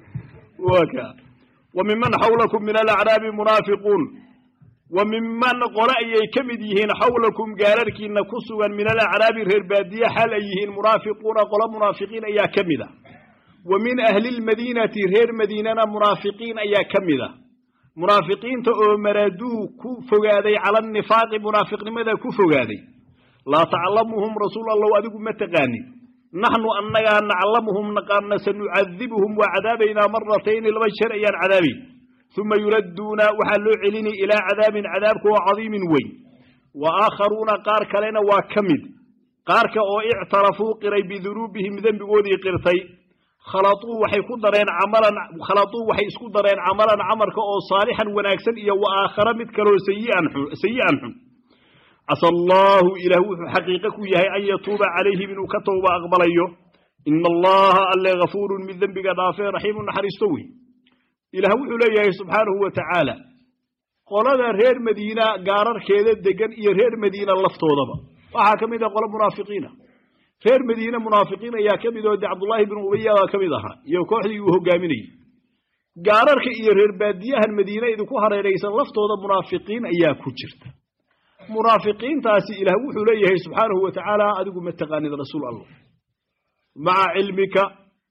waa ka wa miman xawlakum min alacraabi munaafiquun wa miman qole ayay ka mid yihiin xawlakum gaararkiina ku sugan min alacraabi reer baadiye xaal ay yihiin munaafiquuna qolo munaafiqiin ayaa ka mid a wa min ahli lmadiinati reer madiinana munaafiqiin ayaa ka mid a munaafiqiinta oo maraduu ku fogaaday cala anifaaqi munaafiqnimada ku fogaaday laa taclamuhum rasuul allow adigu ma taqaanin naxnu annagaa naclamuhum naqaana sanucadibuhum waa cadaabaynaa maratayni laba jeer ayaan cadaabayn uma yuradduuna waxaa loo celini ilaa cadaabin cadaabka oo cadiimin weyn wa aakharuuna qaar kalena waa ka mid qaarka oo ictarafuu qiray bidunuubihim dembigoodii qirtay khalauu waxay ku dareen camalan khalatuu waxay isku dareen camalan camarka oo saalixan wanaagsan iyo wa aakhara mid kaloo sayi'an xun sayi'an xun casa allaahu ilaah wuxuu xaqiiqo ku yahay an yatuuba calayhim inuu ka towba aqbalayo ina allaha alle gafuurun mid dembiga dhaafee raxiimu naxariisto wey ilaah wuxuu leeyahay subxaanahu wa tacaala qolada reer madiina gaararkeeda degan iyo reer madiina laftoodaba waxaa ka mid ah qolo munaafiqiina reer madiine munaafiqiin ayaa ka mid oo de cabdullaahi binu ubayaa ka mid ahaa iyo kooxdii uu hogaaminayey gaararka iyo reer baadiyahan madiine idinku hareeraysan laftooda munaafiqiin ayaa ku jirta munaafiqiintaasi ilaah wuxuu leeyahay subxaanahu wa tacaala adigu ma taqaanid rasuul allah maca cilmika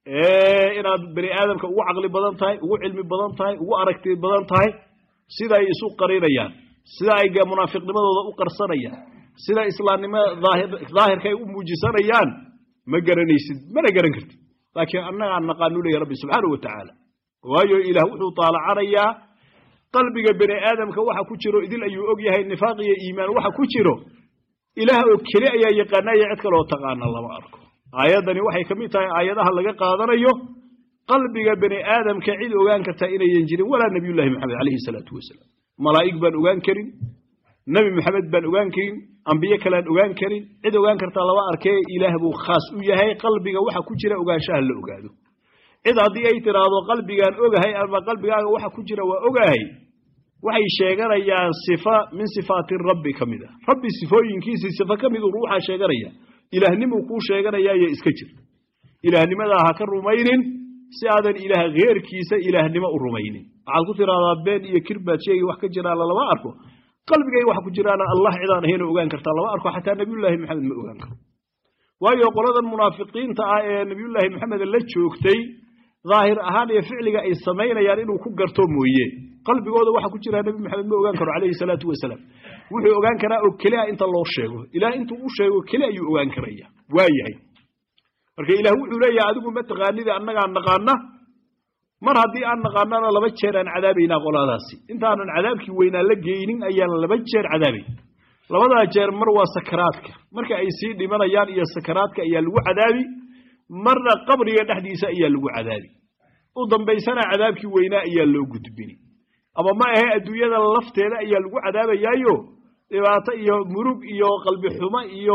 inaad bani aadamka ugu caqli badan tahay ugu cilmi badan tahay ugu aragti badan tahay sida ay isu qarinayaan sida ay munaafiqnimadooda u qarsanayaan sida islaamnimada daahirka ay u muujisanayaan ma garanaysid mana garan kartid laakiin annagaa naqaanu leeya rabbi subxaanahu wa tacaala waayo ilaah wuxuu taalacanayaa qalbiga bani aadamka waxa ku jiro idil ayuu og yahay nifaaq iyo iimaan waxa ku jiro ilaah oo keli ayaa yaqaanaya cid kaloo taqaana lama arko aayaddani waxay ka mid tahay aayadaha laga qaadanayo qalbiga bani aadamka cid ogaan kartaa inayan jirin walaa nabiyullahi maxamed calayhi salaatu wasalaam malaa'ig baan ogaan karin nebi maxamed baan ogaan karin ambiye kalean ogaan karin cid ogaan kartaa lama arkee ilaah buu khaas u yahay qalbiga waxa ku jira ogaanshaha la ogaado cid haddii ay tiraahdo qalbigaan ogahay ama qalbigaaga waxa ku jira waa ogahay waxay sheeganayaan sifa min sifaati rabbi ka mid a rabbi sifooyinkiisii sifo ka miduu ruuxaa sheeganaya ilaahnimu kuu sheeganayaayo iska jir ilaahnimadaa ha ka rumaynin si aadan ilaah keerkiisa ilaahnimo u rumaynin waxaad ku tiraahdaa been iyo kirbaad sheegi wax ka jiraana lama arko qalbigay waxa ku jiraana allah cidaan ahayna ogaan kartaa lama arko xataa nabiyullaahi maxamed ma ogaan karo waayo qoladan munaafiqiinta ah ee nabiyullaahi maxamed la joogtay daahir ahaan iyo ficliga ay samaynayaan inuu ku garto mooye qalbigooda waxa ku jira nebi maxamed ma ogaan karo calayhi salaatu wasalaam wuxuu ogaan karaa oo keliya inta loo sheego ilaah intuu u sheego keli ayuu ogaan karaya waa yahay marka ilaah wuxuu leeyahay adigu ma taqaanida annagaa naqaana mar haddii aan naqaanana laba jeer aan cadaabaynaa qoladaasi intaanan cadaabkii weynaa la geynin ayaan laba jeer cadaabayn labadaa jeer mar waa sakaraadka marka ay sii dhimanayaan iyo sakaraadka ayaa lagu cadaabi marna qabriga dhexdiisa ayaa lagu cadaabi u dambaysana cadaabkii weynaa ayaa loo gudbini ama ma ahe adduunyada lafteeda ayaa lagu cadaabayaayo dhibaato iyo murug iyo qalbi xumo iyo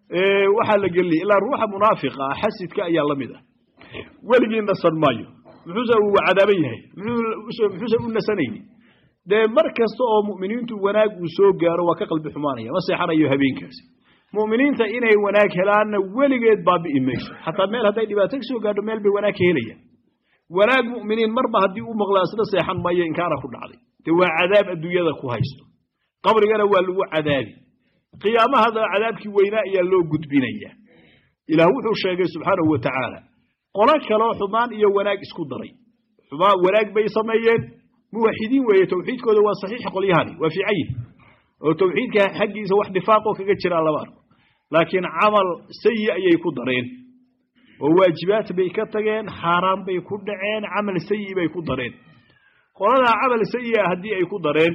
waxaa la geliyay ilaa ruuxa munaafiqa ah xasidka ayaa la mid ah weligii nasan maayo muxuuse uu cadaaban yahay muxuuse u nasanayni dee mar kasta oo mu'miniintu wanaag uu soo gaaro waa ka qalbi xumaanaya ma seexanayo habeenkaasi mu'miniinta inay wanaag helaanna weligeed baabi'i mayso xataa meel hadday dhibaato ka soo gaadho meel bay wanaag ka helayaan wanaag mu'miniin marba haddii u maqlaa isla seexan maayo inkaara ku dhacday dee waa cadaab adduunyada ku haysto qabrigana waa lagu cadaabi qiyaamahada cadaabkii weynaa ayaa loo gudbinaya ilaah wuxuu sheegay subxaanahu wa tacaala qolo kaloo xumaan iyo wanaag isku daray xumaan wanaag bay sameeyeen muwaxidiin weeye tawxiidkooda waa saxiix qolyahani waa fiican yihi oo tawxiidka xaggiisa wax nifaaqoo kaga jiraa lama arko laakiin camal sayi ayay ku dareen oo waajibaad bay ka tageen xaaraan bay ku dhaceen camal sayi bay ku dareen qoladaa camal sayi'a haddii ay ku dareen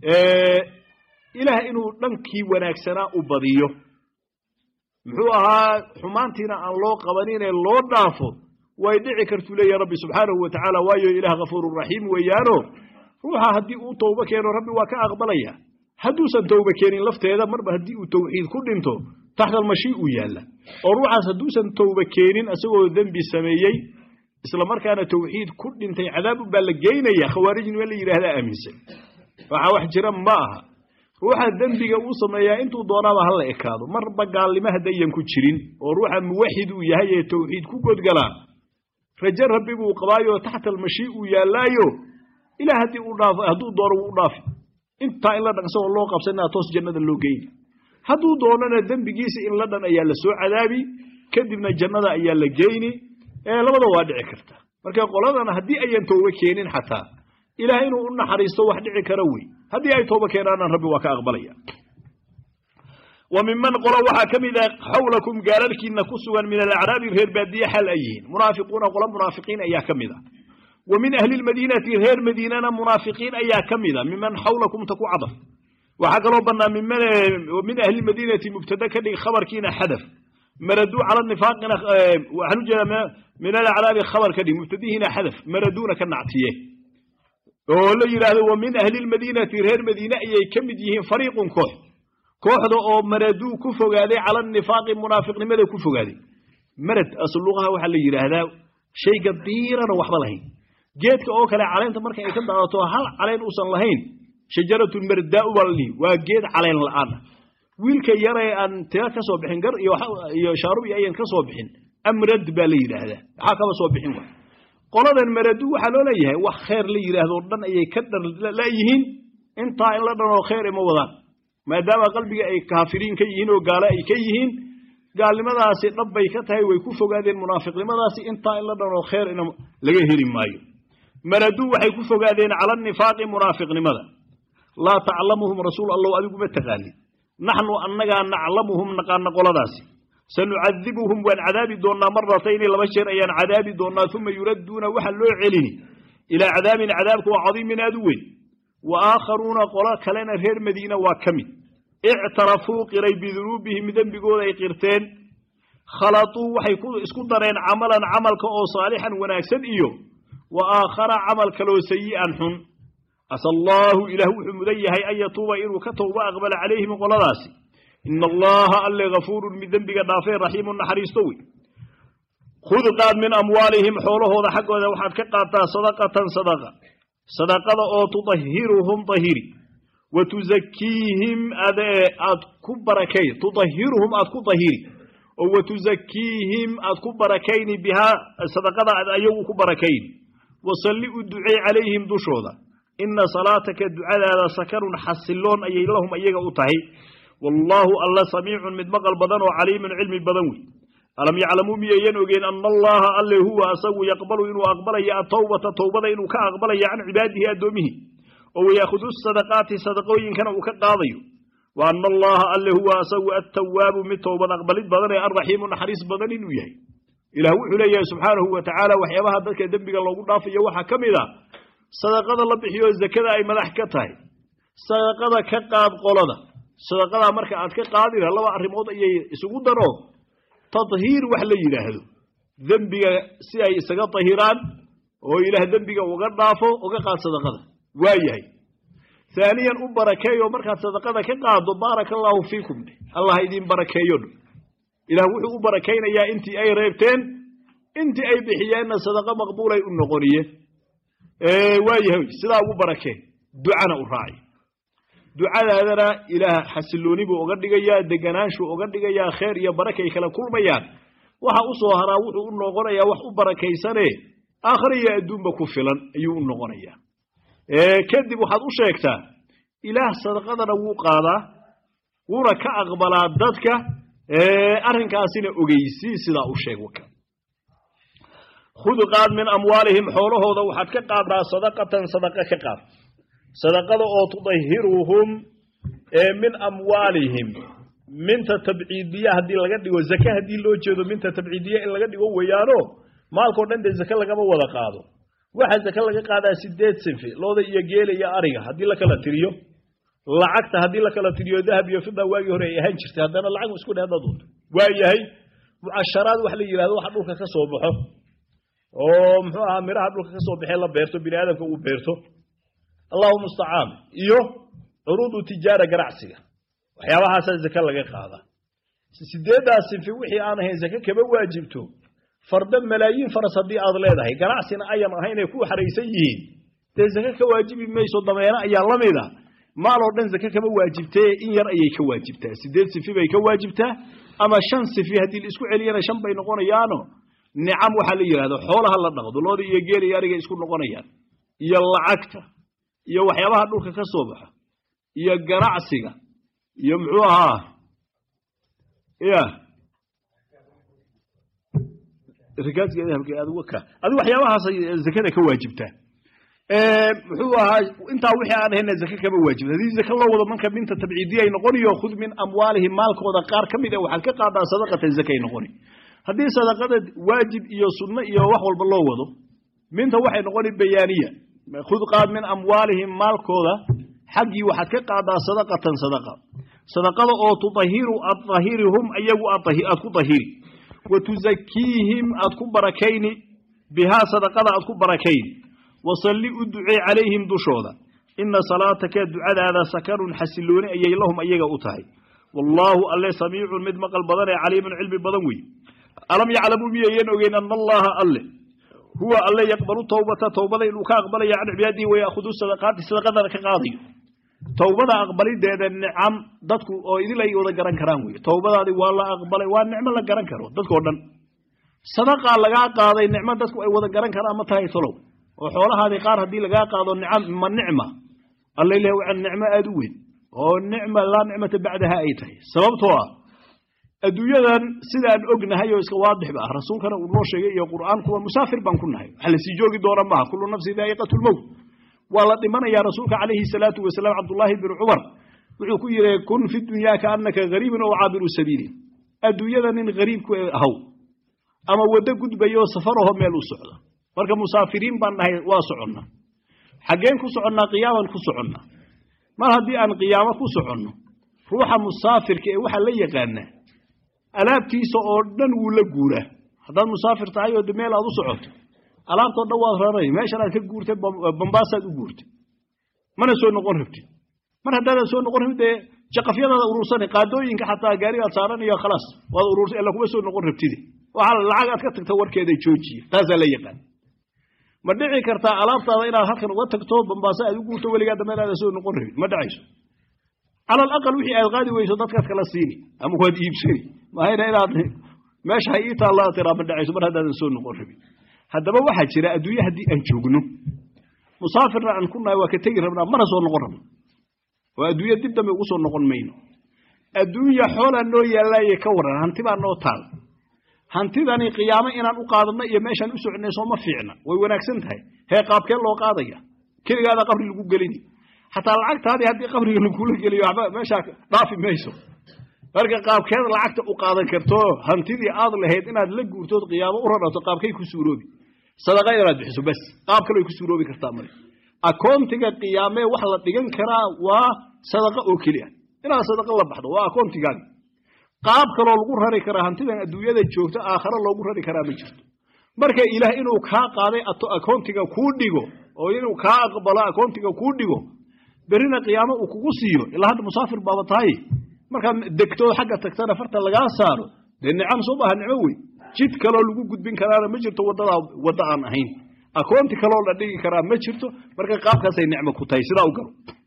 ilaah inuu dhankii wanaagsanaa u badiyo muxuu ahaa xumaantiina aan loo qabaninee loo dhaafo way dhici kartuu leeyahy rabbi subxaanahu wa tacaala waayo ilaah kafuurun raxiim weeyaano ruuxa haddii uu towbo keeno rabbi waa ka aqbalaya hadduusan towba keenin lafteeda marba haddii uu tawxiid ku dhinto taxta almashii uu yaalla oo ruuxaas hadduusan towba keenin isagoo dembi sameeyey isla markaana tawxiid ku dhintay cadaab baa la geynaya khawaarijnima la yidhaahdaa aaminsan waxaa wax jira ma aha ruuxa dembiga uu sameeyaa intuu doonaaba hala ekaado marba gaalnimo haddayan ku jirin oo ruuxa muwaxid uu yahay ee tawxiid ku godgalaa raje rabbi buu qabaayo taxta almashii uu yaallaayo ilaah haddii uu dhaafo hadduu doono wuu u dhaafi intaa in la dhan isagoo loo qabsanaa toos jannada loo geyni hadduu doonana dembigiisa in la dhan ayaa la soo cadaabi kadibna jannada ayaa la geyni labada waa dhici karta marka qoladana haddii ayan tooba keenin xataa ilaah inuu u naxariisto wax dhici kara wey haddii ay tooba keenaana rabbi waa ka aqbalaya wa minman qolo waxaa ka mid ah xawlakum gaalalkiina ku sugan min alacraabi reer baadiye xal ay yihiin munaafiquuna qolo munaafiqiin ayaa ka mid a wa min ahli lmadiinati reer madiinana munaafiqiin ayaa ka mid a miman xawlakum ta ku cadaf waxaa kaloo bannaa min ahli lmadiinati mubtada ka dhig khabarkiina xadaf maraduu cala nifaaqina waxaan u jeedaa min alacraabi khabar ka dhig mubtadihiina xadaf maraduuna ka nactiye oo la yidhaahdo wa min ahli lmadiinati reer madiine ayay ka mid yihiin fariiqun koox kooxda oo maraduu ku fogaaday cala nifaaqi munaafiqnimada ku fogaaday marad asluqaha waxaa la yidhaahdaa shayga diirana waxba lahayn geedka oo kale caleynta marka ay ka daadato hal caleyn uusan lahayn shajaratun mardaau baa la dhihi waa geed caleyn la'aan ah wiilka yaree aan tira ka soo bixin gar iyo shaarub iyo ayan ka soo bixin amrad baa la yidhaahdaa waxaa kaba soo bixin wa qoladan maradu waxaa loo leeyahay wax khayr la yidhaahdo o dhan ayay ka dharlayihiin intaa in la dhan oo khayr ima wadaan maadaama qalbiga ay kaafiriin ka yihiin oo gaalo ay ka yihiin gaalnimadaasi dhab bay ka tahay way ku fogaadeen munaafiqnimadaasi intaa in la dhan oo khayr ina laga heli maayo maradu waxay ku fogaadeen cala nifaaqi munaafiqnimada laa taclamuhum rasuul allow adigu ma taqaanin naxnu annagaa naclamuhum naqaana qoladaasi sanucadibuhum waan cadaabi doonnaa maratayni laba jeer ayaan cadaabi doonnaa uma yuradduuna waxa loo celini ilaa cadaabin cadaabka waa cadiimin aad u weyn wa aakharuuna qolo kalena reer madiina waa ka mid ictarafuu qiray bidunuubihim dembigooda ay qirteen khalatuu waxay isku dareen camalan camalka oo saalixan wanaagsan iyo wa aakhara camal kaloo sayi'an xun asa allaahu ilaah wuxuu mudan yahay an yatuuba inuu ka towba aqbala calayhim qoladaasi ina allaha alle gafuurun mid dembiga dhaafee raxiimun naxariisto wey khud qaad min amwaalihim xoolahooda xaggooda waxaad ka qaadtaa sadaqatan sadaqa sadaqada oo tudahiruhum dahiri wa tuzakiihim aad ku barakay tudahiruhum aad ku dahiri oo wa tuzakiihim aad ku barakayni bihaa sadaqada aad ayagu ku barakayni wasalli u ducey calayhim dushooda ina salaataka ducadaada sakanun xasiloon ayay lahum iyaga u tahay wallaahu alla samiicun mid maqal badan oo caliimun cilmi badan wey alam yaclamuu miyayan ogeen ana allaha alle huwa asagu yaqbalu inuu aqbalaya atowbata towbada inuu ka aqbalaya can cibaadihi addoomihi oo wayaahudu sadaqaati sadaqooyinkana uu ka qaadayo wa ana allaha alle huwa asagu attawaabu mid towbad aqbalid badan ee alraxiimu naxariis badan inuu yahay ilaah wuxuu leeyahay subxaanahu wa tacaala waxyaabaha dadka dembiga loogu dhaafayo waxaa ka mid a sadaqada la bixiyo zakada ay madax ka tahay sadaqada ka qaad qolada sadaqadaa marka aad ka qaadina laba arrimood ayay isugu daro tadhiir wax la yidhaahdo dembiga si ay isaga dahiraan oo ilaah dembiga uga dhaafo uga qaad sadaqada waa yahay haaniyan u barakeeyo markaad sadaqada ka qaaddo baaraka allaahu fiikum dheh allah idin barakeeyo dh ilaah wuxuu u barakaynayaa intii ay reebteen intii ay bixiyeenna sadaqo maqbuulay u noqoniye waayahay sidaa ugu barakeen ducana u raaci ducadaadana ilaah xasilooni buu oga dhigayaa deganaanshu oga dhigayaa kheer iyo barakay kala kulmayaan waxa u soo haraa wuxuu u noqonayaa wax u barakaysane aakhira iyo adduunba ku filan ayuu u noqonayaa kadib waxaad u sheegtaa ilaah sadaqadana wuu qaadaa wuuna ka aqbalaa dadka arrinkaasina ogeysii sidaa u sheeg waka khud qaad min amwaalihim xoolahooda waxaad ka qaaddaa sadaqatan sadaqa ka qaad sadaqada oo tudahiruhum min amwaalihim minta tabciidiya haddii laga dhigo zake haddii loo jeedo minta tabciidiya in laga dhigo weeyaano maalkao dhan dee zake lagama wada qaado waxa zake laga qaadaa sideed sinfi looda iyo geela iyo ariga haddii la kala tiriyo lacagta haddii la kala tiriyo dahab iyo fida waagii hore ay ahaan jirtay haddana lacag isku dheh haddaad doonto waa yahay mucasharaad wax la yidhahdo waxa dhulka ka soo baxo oo muxuu ahaa miraha dhulka ka soo baxee la beerto bini aadamka uu beerto allahu mustacaan iyo curuudu tijaara ganacsiga waxyaabahaasaa zake laga qaadaa sideeddaas sinfi wixii aan ahayn zake kama waajibto farda malaayiin faras haddii aad leedahay ganacsina ayan ahayn ay ku xaraysan yihiin dee zake ka waajibi mayso dameeno ayaa la mida maaloo dhan zake kama waajibtee in yar ayay ka waajibtaa sideed sifi bay ka waajibtaa ama shan sifi haddii la isku celiyana shan bay noqonayaano nicam waxaa la yidhahdo xoolaha la dhaqdo looda iyo geela iyo ariga isku noqonayaan iyo lacagta iyo waxyaabaha dhulka ka soo baxa iyo ganacsiga iyo muxuu ahaa ya adigu waxyaabahaasay zakada ka waajibtaa muxuu ahaa intaa wixii aan ahayna zake kama waajibta haddii zake loo wado manka minta tabciidiya ay noqoniyo khud min amwaalihim maalkooda qaar ka mid a waxaad ka qaadaa sadaqatan zake ay noqoni haddii sadaqada waajib iyo sunno iyo wax walba loo wado minta waxay noqoni bayaaniya khud qaad min amwaalihim maalkooda xaggii waxaad ka qaadaa sadaqatan sadaqa sadaqada oo tudahiru aad dahirihum ayagu aad ku dahiri wa tuzakiihim aad ku barakayni bihaa sadaqada aad ku barakayni wasalli u ducee calayhim dushooda ina salaataka ducadaada sakanun xasilooni ayay lahum ayaga u tahay wallaahu alle samiicun mid maqal badan ee caliimun cilmi badan wey alam yaclamuu miyayan ogeyn ana allaha alle huwa alle yaqbalu towbata towbada inuu ka aqbalayo can cibaadihi wayaahudu sadaqaati sadaqadana ka qaadayo towbada aqbalideeda nicam dadku oo idil ay wada garan karaan wey towbadaadi waa la aqbalay waa nicmo la garan karo dadkao dhan sadaqaa lagaa qaaday nicmo dadku ay wada garan karaan ma tahay tolow oo xoolahaadii qaar haddii lagaa qaado nicam ma nicma alla ilahi waa nicmo aada u weyn oo nicma laa nicmata bacdaha ay tahay sababtoo ah adduunyadan sidaan ognahay oo iska waadixba ah rasuulkana uu noo sheegay iyo qur'aankuwa musaafir baan ku nahay wax lasii joogi doona maaha kullu nafsi daa'iqatu lmowt waa la dhimanayaa rasuulka calayhi salaatu wasalaam cabdullaahi bin cumar wuxuu ku yidhi kun fi dunyaa kaannaka gariibun oo caabiru sabiili adduunyada nin gariibku ahaw ama waddo gudbayo safaraho meel u socda marka musaafiriin baan nahay waa soconnaa xaggeen ku soconnaa qiyaaman ku soconnaa mar haddii aan qiyaamo ku soconno ruuxa musaafirka ee waxaa la yaqaanaa alaabtiisa oo dhan wuu la guuraa haddaad musaafir tahay oo meel aad u socoto alaabtoo dhan waad raray meeshan aad ka guurtay bambaasaad u guurtay mana soo noqon rabtid mar haddaadan soo noqon rabtid dee jaqafyadaada urursani qaadooyinka xataa gaarigaad saaranayo khalaas waad urursay illa kuma soo noqon rabtide waxaa lacag aad ka tagta warkeeda joojiya taasaa la yaqaan ma dhici kartaa alaabtaada inaad halkan uga tagto bambaaso aad u guurto weligaa dambe inaada soo noqon rabin ma dhacayso cala alaqal wixii aad qaadi weyso dadkaad kala siini ama waad iibsani mahayna inaad meesha ha ii taallaa tiraa ma dhacayso mar haddaadan soo noqon rabin haddaba waxaa jira adduunye haddii aan joogno musaafirna aan ku nahay waa ka tegi rabnaa mana soo noqon rabno oo adduunye dib dambe ugu soo noqon mayno adduunya xoolaa noo yaallaaye ka waran hanti baa noo taal hantidani qiyaamo inaan u qaadanno iyo meeshaan u soconay sooma fiicna way wanaagsan tahay hee qaabkee loo qaadaya keligaada qabri lagu gelini xataa lacagtaadii haddii qabriga lagula geliyo waxba meeshaa dhaafi mayso marka qaabkeed lacagta u qaadan karto hantidii aad lahayd inaad la guurtood qiyaamo u rarato qaabkay ku suuroobi sadaqa inaad bixiso bas qaab kale ku suuroobi kartaa male akoontiga qiyaamee wax la dhigan karaa waa sadaqa oo keliya inaad sadaqa la baxdo waa akoontigaadi qaab kaloo lagu rari karaa hantidan adduunyada joogto aakhare loogu rari karaa ma jirto marka ilaah inuu kaa qaaday akoontiga kuu dhigo oo inuu kaa aqbalo akoontiga kuu dhigo berrina qiyaamo uu kugu siiyo ilaa hadda musaafir baaba tahay markaad degtoo xagga tagtana farta lagaa saaro dee nicam soo maaha nicmo wey jid kaloo lagu gudbin karaana ma jirto waddadaa wadda aan ahayn akoonti kaloo la dhigi karaa ma jirto marka qaabkaasay nicmo ku tahay sidaa u galo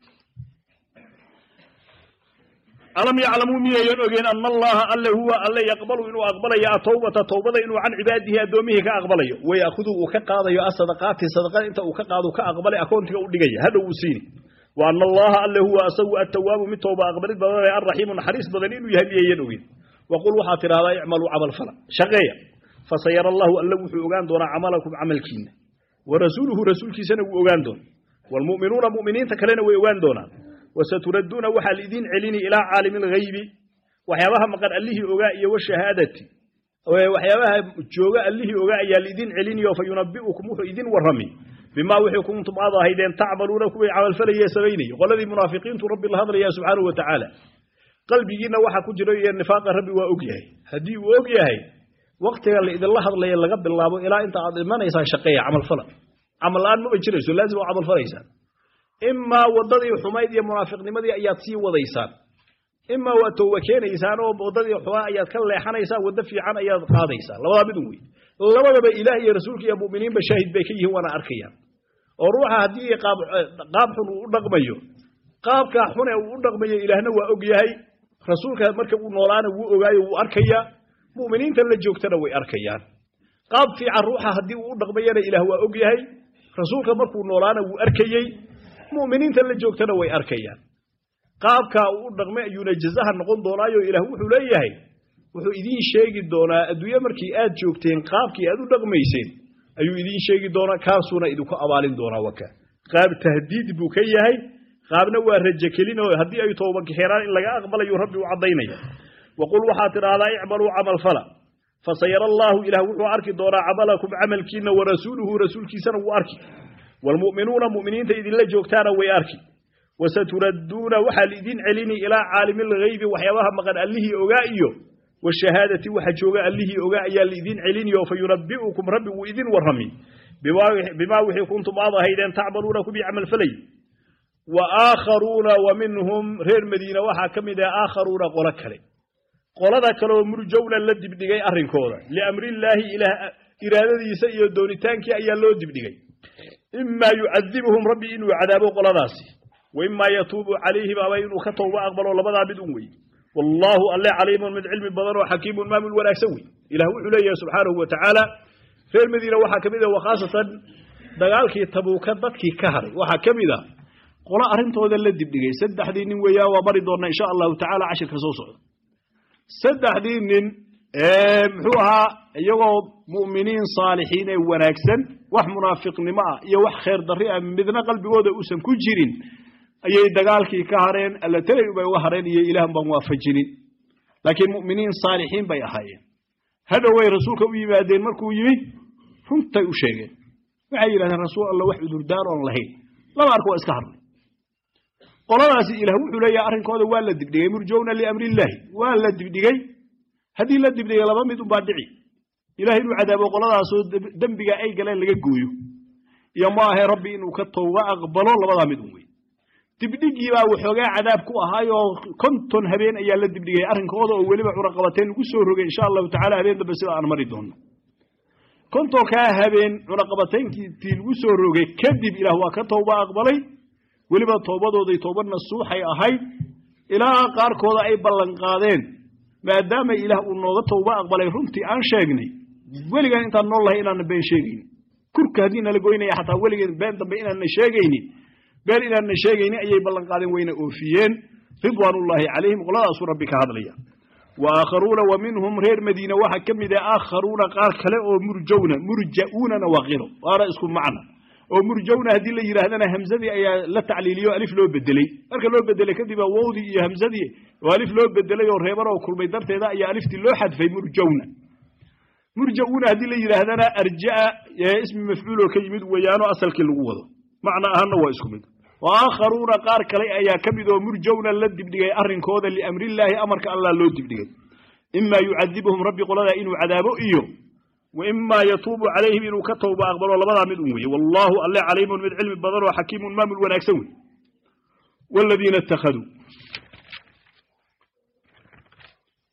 alam yaclamuu miyayan ogeen ana allaha alle huwa alle yaqbalu inuu aqbalayo atawbata towbada inuu can cibaadihi addoommihii ka aqbalayo wayaakhudu uu ka qaadayo asadaqaati sadaqada inta uu ka qaado ka aqbalay akoontiga u dhigaya hadhow uu siini wa ana allaha alle huwa asagu attawaabu mid towba aqbalid badan ee alraxiimu naxariis badan inuu yahay miyayan ogeen waqul waxaad tidhahdaa icmaluu camal fala shaqeeya fasayara allahu alle wuxuu ogaan doonaa camalakum camalkiina wa rasuuluhu rasuulkiisana wuu ogaan doona waalmu'minuuna mu'miniinta kalena way ogaan doonaan wasaturadduuna waxaa lidiin celini ilaa caalimi alghaybi waxyaabaha maqan allihii ogaa iyo washahaadati waxyaabaha jooga allihii ogaa ayaa lidiin celiniyo fa yunabi'ukum wuxuu idin warrami bimaa wixii kuntum aad ahaydeen tacmaluuna kuway camalfalayee samaynayay qoladii munaafiqiintu rabbi la hadlaya subxaanahu wa tacaala qalbigiinna waxaa ku jira iyo nifaaqa rabbi waa og yahay haddii uu og yahay waktiga la idinla hadlaya laga bilaabo ilaa inta aad imanaysaan shaqeeya camalfala camal la-aan maba jirayso laazim oo camalfalaysaan imaa waddadii xumayd iyo munaafiqnimadii ayaad sii wadaysaan imaa waad tooba keenaysaan oo waddadii xumaa ayaad ka leexanaysaan waddo fiican ayaad qaadaysaan labadaa midun wey labadaba ilaah iyo rasuulka iyo mu'miniinba shaahid bay ka yihiin waana arkayaan oo ruuxa haddii qaab qaab xun uu u dhaqmayo qaabkaa xune uu u dhaqmayo ilaahna waa og yahay rasuulka marka uu noolaana wuu ogaayo wuu arkayaa mu'miniinta la joogtana way arkayaan qaab fiican ruuxa haddii uu u dhaqmayana ilaah waa og yahay rasuulka markuu noolaana wuu arkayey mu'miniinta la joogtana way arkayaan qaabkaa uu u dhaqmay ayuuna jazaha noqon doonaayo ilaah wuxuu leeyahay wuxuu idiin sheegi doonaa adduunye markii aad joogteen qaabkii aad u dhaqmayseen ayuu idiin sheegi doonaa kaasuuna idinku abaalin doonaa waka qaab tahdiid buu ka yahay qaabna waa rajo kelin oo haddii ay tooba kaxeeraan in laga aqbalayo rabbi u caddaynaya waqul waxaad tidhaahdaa icmaluu camal fala fasayara allaahu ilaah wuxuu arki doonaa camalakum camalkiina wa rasuuluhu rasuulkiisana wuu arki waalmu'minuuna mu'miniinta idinla joogtaana way arki wasaturadduuna waxaa liidin celini ilaa caalimi alghaybi waxyaabaha maqan allihii ogaa iyo washahaadati waxa jooga allihii ogaa ayaa liidin celiniyo fa yunabbi'ukum rabbi wuu idin warrami bimaa wixii kuntum aad ahaydeen tacmaluuna kubii camalfalay wa aakharuuna wa minhum reer madiina waxaa ka mid ah aakharuuna qolo kale qolada kaleoo murjowna la dibdhigay arrinkooda liamrillaahi ilaah iraadadiisa iyo doonitaankii ayaa loo dibdhigay imaa yucadibuhum rabbi inuu cadaabo qoladaasi wa imaa yatuubu calayhim ama inuu ka towba aqbalo labadaa mid un wey wallaahu alle caliimun mid cilmi badan oo xakiimun maamul wanaagsan wey ilah wuxuu leeyahay subxaanahu wa tacaala reer madiina waxaa ka mid ah wakhaasatan dagaalkii tabuuka dadkii ka haray waxaa ka mid ah qolo arrintooda la dibdhigay saddexdii nin weeyaan waa mari doonnaa insha allahu tacaala cashirka soo socda saddexdii nin muxuu ahaa iyagoo mu'miniin saalixiin ee wanaagsan wax munaafiqnimo ah iyo wax khayr darri ah midna qalbigooda uusan ku jirin ayay dagaalkii ka hareen alla telay bay uga hareen iyo ilaah baan waafajinin laakiin mu'miniin saalixiin bay ahaayeen hadhoway rasuulka u yimaadeen markuu yimi runtay u sheegeen waxay yidhahdeen rasuul alla wax cudurdaar oon lahayn laba ark waa iska hadlay qoladaasi ilaah wuxuu leeyahay arrinkooda waa la dibdhigay murjowna liamrillaahi waa la dibdhigay haddii la dibdhigay laba mid unbaa dhici ilaah inuu cadaabo qoladaasoo dembiga ay galeen laga gooyo iyo ma ahe rabbi inuu ka towba aqbalo labadaa mid un wey dibdhigii baa waxoogaa cadaab ku ahaayoo konton habeen ayaa la dibdhigay arrinkooda oo weliba cunaqabateen lagu soo rogay insha allahu tacala habeen dambe sida aan mari doonno kontonkaa habeen cunaqabateenkii lagu soo rogay kadib ilaah waa ka towba aqbalay weliba toobadooday tooba nasuuxay ahayd ilaa qaarkooda ay ballanqaadeen maadaama ilaah uu nooga towba aqbalay runtii aan sheegnay weligaan intaan nool lahay inaana been sheegaynin kurka haddii nala goynaya xataa weligeen been dambe inaana sheegaynin been inaana sheegaynin ayay ballanqaadeen wayna oofiyeen ridwaanullaahi calayhim qoladaasuu rabbi ka hadlaya wa aakharuuna wa minhum reer madiina waxaa ka mid ah aakharuuna qaar kale oo murjowna murja'uunana waa qiro waana isku macna oo murjowna haddii la yidhaahdana hamzadii ayaa la tacliiliyo alif loo bedeley marka loo bedelay kadib wowdii iyo hamzadii oo alif loo bedelay oo reeban oo kulmay darteeda ayaa aliftii loo xadfay murjowna murja'uuna haddii la yidhaahdana arja'a ismi mafcuuloo ka yimid weeyaanoo asalkii lagu wado macna ahaanna waa isku mid wa aakharuuna qaar kale ayaa ka mid oo murjowna la dibdhigay arrinkooda liamrillaahi amarka allah loo dibdhigay imaa yucadibuhum rabbi qoladaa inuu cadaabo iyo وإما يتوب عليهم إنه كتوب أقبلوا لبدا من أمي والله الله عليم من علم بدر وحكيم مامل ونكسوي والذين اتخذوا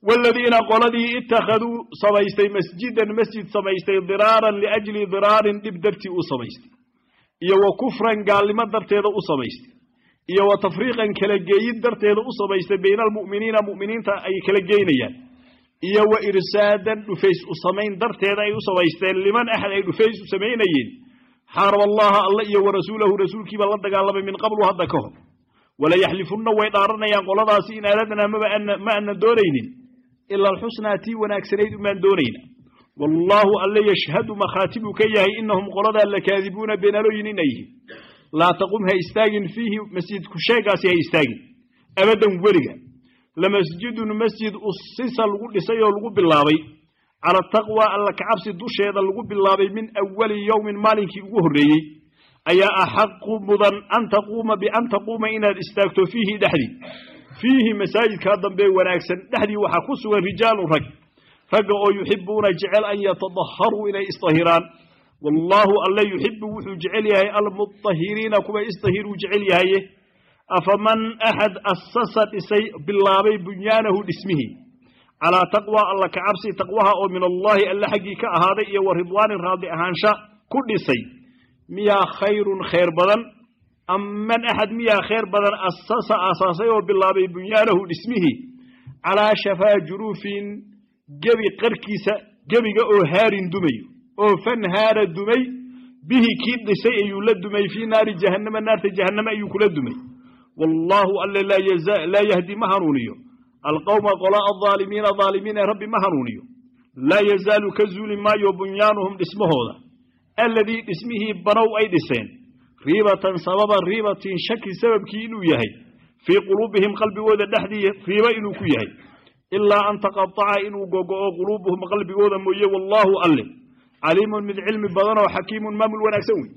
waaladiina qoladii ittakhaduu samaystay masjidan masjid samaystay diraaran liajli diraarin dhib dartii u samaystay iyo wa kufran gaalnimo darteeda u samaystay iyo wa tafriiqan kala geeyid darteeda u samaystay bayna almu'miniina mu'miniinta ay kala geynayaan iyo wa irsaadan dhufays u samayn darteeda ay u samaysteen liman axad ay dhufays u samaynayeen xaaraba allaha alla iyo wa rasuulahu rasuulkiiba la dagaalamay min qablu hadda ka hor walayaxlifunna way dhaaranayaan qoladaasi in aradnaa maba ma aanan doonaynin ila alxusnaa tii wanaagsanayd umaan doonayna wallaahu alle yashhadu makhaatibuu ka yahay inahum qoladaa lakaadibuuna beenalooyin inay yihiin laa taqum ha istaagin fiihi masjidku sheegaasi ha istaagin abadan weliga lamasjidun masjid usisa lagu dhisay oo lagu bilaabay cala taqwa alla kacabsi dusheeda lagu bilaabay min awali yowmin maalinkii ugu horreeyey ayaa axaqu mudan an taquuma bian taquuma inaad istaagto fiihi dhexdii fiihi masaajidkaa dambe wanaagsan dhexdii waxaa ku sugan rijaalun rag ragga oo yuxibuuna jecel an yatadaharuu inay isdahiraan wallaahu alle yuxibu wuxuu jecel yahay almudahiriina kuwa isdahiruu jecel yahaye afaman axad asasa dhisay bilaabay bunyaanahu dhismihii calaa taqwa alla kacabsi taqwaha oo min allaahi alle xaggii ka ahaaday iyo wa ridwaanin raadi ahaansha ku dhisay miyaa khayrun khayr badan am man axad miyaa khayr badan asasa asaasay oo bilaabay bunyaanahu dhismihii calaa shafaa juruufin gebi qarkiisa gebiga oo haarin dumayo oo fanhaara dumay bihi kii dhisay ayuu la dumay fii naari jahannama naarta jahannama ayuu kula dumay wallaahu alle laa yahdi ma hanuuniyo alqowma qola aldaalimiina daalimiin ee rabbi ma hanuuniyo laa yazaalu ka zuuli maayo bunyaanuhum dhismahooda alladii dhismihii banow ay dhiseen riibatan sababa riibatin shaki sababkii inuu yahay fii quluubihim qalbigooda dhexdii riibo inuu ku yahay ilaa an taqataca inuu gogo'o quluubuhum qalbigooda mooye wallaahu alle caliimun mid cilmi badan oo xakiimun maamul wanaagsan wey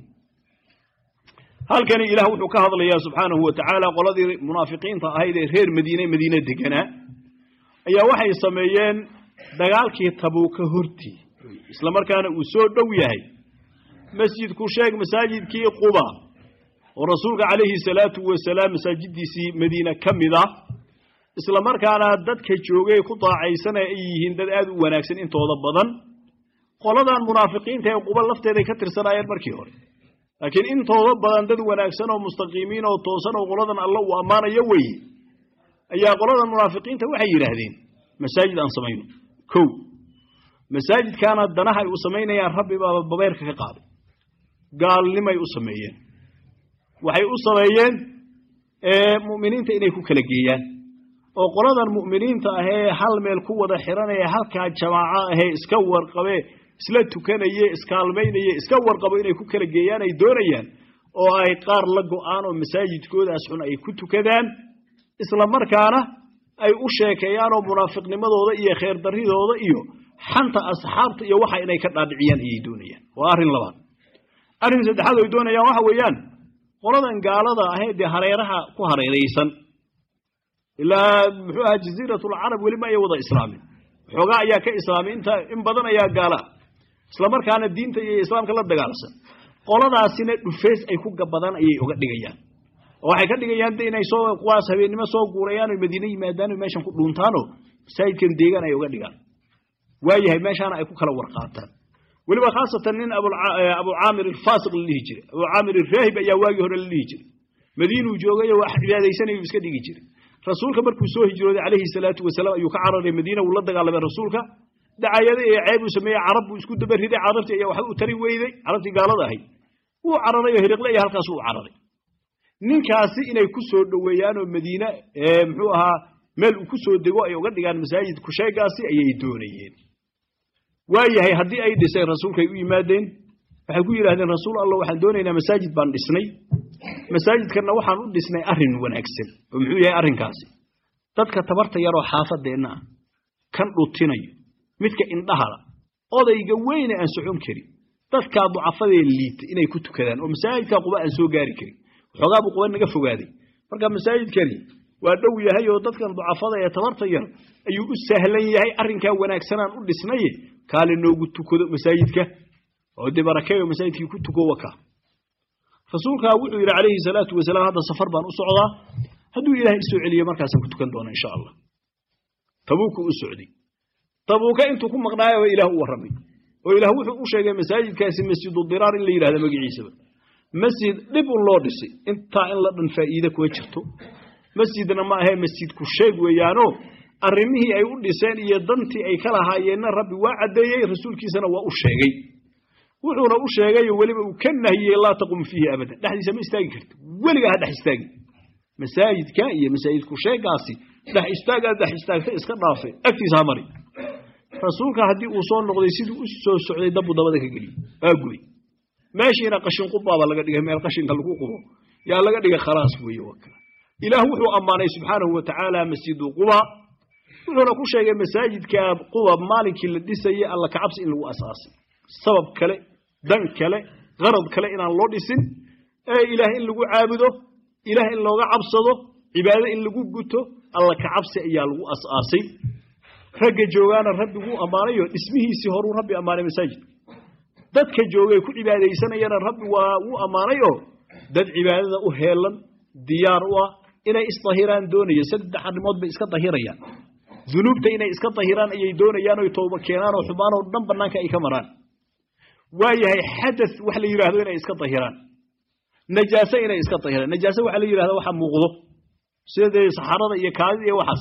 halkani ilaah wuxuu ka hadlayaa subxaanahu wa tacaala qoladii munaafiqiinta ahayd ee reer madiine madiine deganaa ayaa waxay sameeyeen dagaalkii tabuuka hortii isla markaana uu soo dhow yahay masjidku sheeg masaajidkii quba oo rasuulka calayhi salaatu wasalaam masaajiddiisii madiine ka mid ah isla markaana dadka joogay ku daacaysan ay yihiin dad aad u wanaagsan intooda badan qoladan munaafiqiinta ee quba lafteeday ka tirsanaayeen markii hore laakiin intooda badan dad wanaagsan oo mustaqiimiin oo toosan oo qoladan alla uu ammaanayo weye ayaa qoladan munaafiqiinta waxay yidhaahdeen masaajid aan samayno kow masaajidkaana danaha ay u samaynayaan rabbi baaba babeyrka ka qaaday gaalnimay u sameeyeen waxay u sameeyeen mu'miniinta inay ku kala geeyaan oo qoladan mu'miniinta ahee hal meel ku wada xiranaya halkaa jamaaco ahee iska warqabee isla tukanaye iskaalmaynaye iska warqabo inay ku kala geeyaan ay doonayaan oo ay qaar la go'aan oo masaajidkoodaas xun ay ku tukadaan isla markaana ay u sheekeeyaan oo munaafiqnimadooda iyo khayr darridooda iyo xanta asxaabta iyo waxa inay ka dhaadhiciyaan ayay doonayaan waa arrin labaad arrin saddexaad ay doonayaan waxa weeyaan qoladan gaalada ahee dee hareeraha ku hareeraysan ilaa muxuu ahaa jaziiratulcarab weli ma ay wada islaamin xoogaa ayaa ka islaamay inta in badan ayaa gaala isla markaana diinta iyo islaamka la dagaalsan qoladaasina dhufeys ay ku gabadaan ayay uga dhigayaan oo waxay ka dhigayaan de inay soo kuwaas habeennimo soo guurayaan oo madiine yimaadaan oo meeshan ku dhuuntaanoo masaajidkan deegaan ay uga dhigaan waayahay meeshaana ay ku kala warqaataan weliba khaasatan nin abu caamir alfaasiq la dhihi jiray abu caamir alraahib ayaa waagii hore la dhihi jiray madiinuu joogay oo wax cibaadaysanayuu iska dhigi jiray rasuulka markuu soo hijrooday calayhi salaatu wasalaam ayuu ka cararay madiina wuu la dagaalamay rasuulka dacayada iyo ceeb uu sameeyey carab buu isku dabariday carabtii ayaa waxba u tari weyday carabtii gaalada ahayd wuu cararay oo hiriqle iyo halkaas uu cararay ninkaasi inay ku soo dhoweeyaan oo madiine muxuu ahaa meel uu ku soo dego ay uga dhigaan masaajid kusheegaasi ayay doonayeen waayahay haddii ay dhiseen rasuulkaay u yimaadeen waxay ku yidhahdeen rasuul allah waxaan doonaynaa masaajid baan dhisnay masaajidkanna waxaan u dhisnay arrin wanaagsan oo muxuu yahay arrinkaasi dadka tabarta yaroo xaafadeenna ah kan dhutinayo midka indhahala odayga weyne aan socon karin dadkaa ducafadee liita inay ku tukadaan oo masaajidkaa quba aan soo gaari karin waxoogaa buu quba naga fogaaday marka masaajidkani waa dhow yahay oo dadkan ducafada ee tabarta yar ayuu u sahlan yahay arrinkaa wanaagsanaan u dhisnaye kaale noogu tukado masaajidka oo dee barakeeyo masaajidkii ku tuko waka rasuulkaa wuxuu yidhi calayhi salaatu wasalaam hadda safar baan u socdaa hadduu ilaahay isoo celiyo markaasaan ku tukan doona insha allah tabuuku u socday tabuuka intuu ku maqnaayaba ilaah u warramay oo ilaah wuxuu u sheegay masaajidkaasi masjidu diraar in la yidhahda magaciisaba masjid dhib un loo dhisay intaa in la dhan faa'iide kuma jirto masjidna ma ahee masjidku sheeg weeyaanoo arrimihii ay u dhiseen iyo dantii ay ka lahaayeenna rabbi waa caddeeyey rasuulkiisana waa u sheegay wuxuuna u sheegay weliba uu ka nahiyey laa taqum fiihi abadan dhexdiisa ma istaagi karti weligaa ha dhex istaagi masaajidka iyo masaajidku sheegaasi dhex istaagaad dhex istaagta iska dhaafe agtiisa ha mari rasuulka haddii uu soo noqday siduu u soo socday dabu dabada ka geliyey waa gubay meeshiina qashin qubaaba laga dhigay meel qashinka lagu qubo yaa laga dhigay khalaas weeye waa kale ilaah wuxuu ammaanay subxaanahu wa tacaala masjidu quba wuxuuna ku sheegay masaajidka quba maalinkii la dhisayey alla kacabsi in lagu asaasay sabab kale dan kale qarad kale inaan loo dhisin ee ilaah in lagu caabudo ilaah in looga cabsado cibaado in lagu guto alla kacabsi ayaa lagu asaasay ragga joogaana rabbi wuu ammaanayo dhismihiisii horuu rabbi ammaanay masaajidka dadka joogay ku cibaadaysanayana rabbi waa wuu ammaanayoo dad cibaadada u heelan diyaar u ah inay isdahiraan doonaya saddex arrimood bay iska dahirayaan dunuubta inay iska dahiraan ayay doonayaan oy tooba keenaan oo xumaanoo dhan bannaanka ay ka maraan waayahay xadath wax la yidhaahdo inay iska dahiraan najaase inay iska dahiraan najaase waxa la yidhahda waxa muuqdo sida dee saxarada iyo kaadida iyo waxaas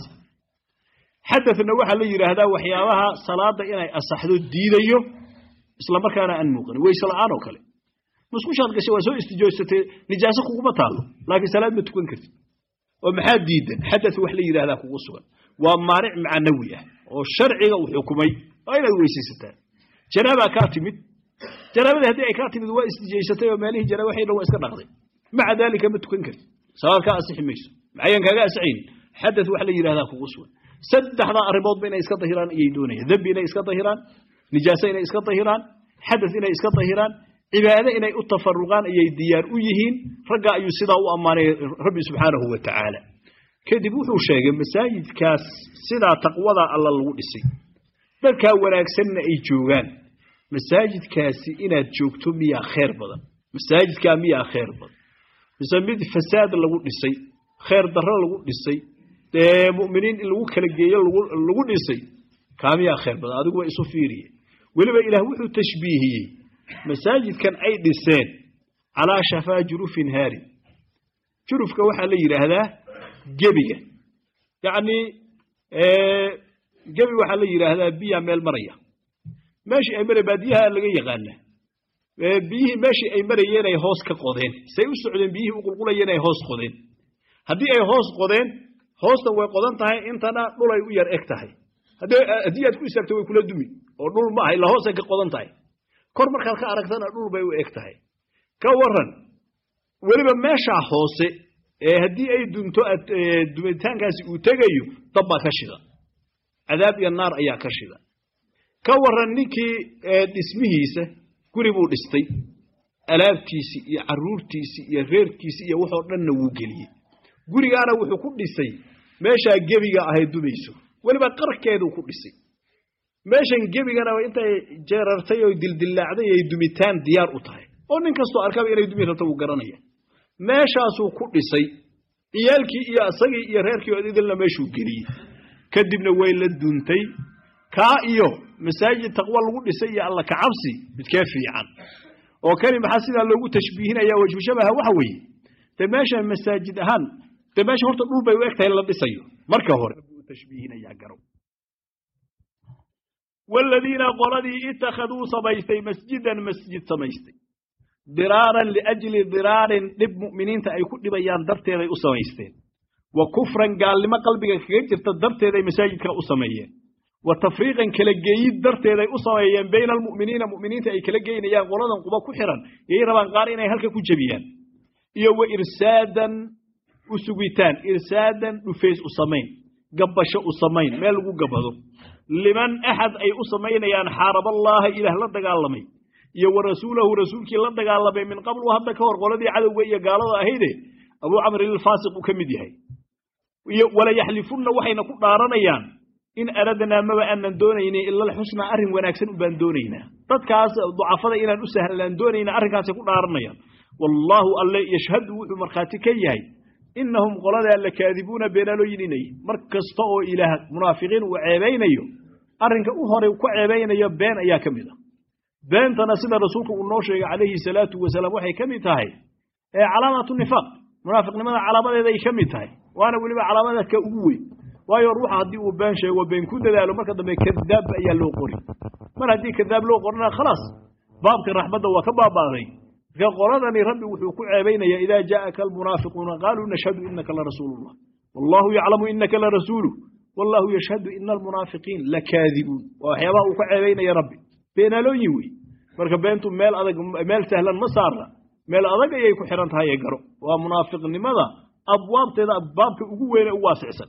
xadathna waxaa la yidhaahdaa waxyaabaha salaada inay asaxdo diidayo isla markaana aan muuqanin wayse la'aan oo kale musqushaad gashay waa soo istijooysatay nijaaso kuguma taallo laakiin salaad ma tukan kartid oo maxaa diidan xadath wax la yidhahdaa kugu sugan waa maanic macnawi ah oo sharciga uu xukumay waa inaad weysaysataa janaabaa kaa timid janaabadii haddii ay kaa timid waa istijaysatay oo meelihii janaaba waxay dhan waa iska dhaqday maca daalika ma tukan kartid salaad kaa asixi mayso maxayan kaaga asixayn xadath wax la yidhahdaa kugu sugan saddexdaa arrimoodba inay iska dahiraan ayay doonayaan dembi inay iska dahiraan nijaaso inay iska dahiraan xadath inay iska dahiraan cibaado inay u tafaruqaan ayay diyaar u yihiin ragga ayuu sidaa u ammaanay rabbi subxaanahu wa tacaala kadib wuxuu sheegay masaajidkaas sidaa taqwadaa alla lagu dhisay dadkaa wanaagsanna ay joogaan masaajidkaasi inaad joogto miyaa khayr badan masaajidkaa miyaa khayr badan mise mid fasaad lagu dhisay khayr darro lagu dhisay dee mu'miniin in lagu kala geeyo lagu dhisay kaa miyaa khayr badan adigu waa isu fiiriye weliba ilaah wuxuu tashbiihiyey masaajidkan ay dhiseen calaa shafaa jurufin haarin jurufka waxaa la yidhaahdaa gebiga yacnii gebi waxaa la yidhaahdaa biyaa meel maraya meeshii ay mara baadiyaha laga yaqaana biyihii meeshii ay marayeen ay hoos ka qodeen say u socdeen biyihii u qulqulayeen ay hoos qodeen haddii ay hoos qodeen hoostan way qodan tahay intana dhulay u yar eg tahay haddii aad ku istaagto way kula dumi oo dhul ma aha ila hoosay ka qodan tahay kor markaad ka aragtana dhul bay u eg tahay ka waran weliba meeshaa hoose ee haddii ay dunto dumitaankaasi uu tegayo dab baa ka shida cadaab iyo naar ayaa ka shida ka waran ninkii dhismihiisa guri buu dhistay alaabtiisii iyo caruurtiisii iyo reerkiisii iyo waxoo dhanna wuu geliyey gurigaana wuxuu ku dhisay meeshaa gebiga ahay dumayso weliba qarkeeduu ku dhisay meeshan gebigana intay jeerartay oo dildillaacday ay dumitaan diyaar u tahay oo nin kastoo arkaba inay dumi rabto wuu garanaya meeshaasuu ku dhisay ciyaalkii iyo isagii iyo reerkii oo idilna meeshuu geliyey kadibna way la duuntay kaa iyo masaajid taqwo lagu dhisay iyo alla kacabsi midkee fiican oo kani maxaa sidaa loogu tashbiihinaya wajhu shabaha waxa weeye dee meeshan masaajid ahaan dee meesha horta dhul bay u eg tahay la dhisayo marka hore tashbiihinayaa garow waladiina qoladii ittakhaduu samaystay masjidan masjid samaystay diraaran liajli diraarin dhib mu'miniinta ay ku dhibayaan darteeday u samaysteen wa kufran gaalnimo qalbiga kaga jirta darteeday masaajidka u sameeyeen wa tafriiqan kala geeyid darteeday u sameeyeen bayna almu'miniina mu'miniinta ay kala geynayaan qoladan quba ku xiran yay rabaan qaar inay halka ku jebiyaan iyo wa irsaadan u sugitaan irsaadan dhufays u samayn gabbasho u samayn meel lagu gabbado liman axad ay u samaynayaan xaaraballaaha ilaah la dagaalamay iyo wa rasuulahu rasuulkii la dagaalamay min qablu hadda ka hor qoladii cadowga iyo gaalada ahayde abuu camrin ilfaasiq uu ka mid yahay iyo wala yaxlifunna waxayna ku dhaaranayaan in aradnaa maba aanan doonaynin ila alxusnaa arrin wanaagsan ubaan doonaynaa dadkaas ducafada inaan u sahlaan doonayna arrinkaasay ku dhaaranayaan wallaahu alle yashhadu wuxuu markhaati ka yahay innahum qoladaa la kaadibuuna beenaalooyin inay mar kasta oo ilaah munaafiqiin uu ceebaynayo arrinka u hore ku ceebaynayo been ayaa ka mid ah beentana sida rasuulku uu noo sheegay calayhi salaatu wasalaam waxay ka mid tahay ee calaamatu nifaaq munaafiqnimada calaamadeeda ay ka mid tahay waana weliba calaamaadka ugu weyn waayo ruuxa haddii uu been sheego been ku dadaalo marka dambe kadaab ayaa loo qori mar haddii kadaab loo qorina khalaas baabka raxmadda waa ka baabaaday marka qoladani rabbi wuxuu ku ceebaynaya idaa jaa'aka almunaafiquuna qaaluu nashhadu inaka larasuulullah wallahu yaclamu inaka larasuulu wallahu yashhadu ina almunaafiqiin lakaadibuun waa waxyaabaha uu ka ceebaynaya rabbi beenaalooyin wey marka beentu meel adag meel sahlan ma saarna meel adag ayay ku xihan tahay ee garo waa munaafiqnimada abwaabteeda abbaabka ugu weyne u waasicsan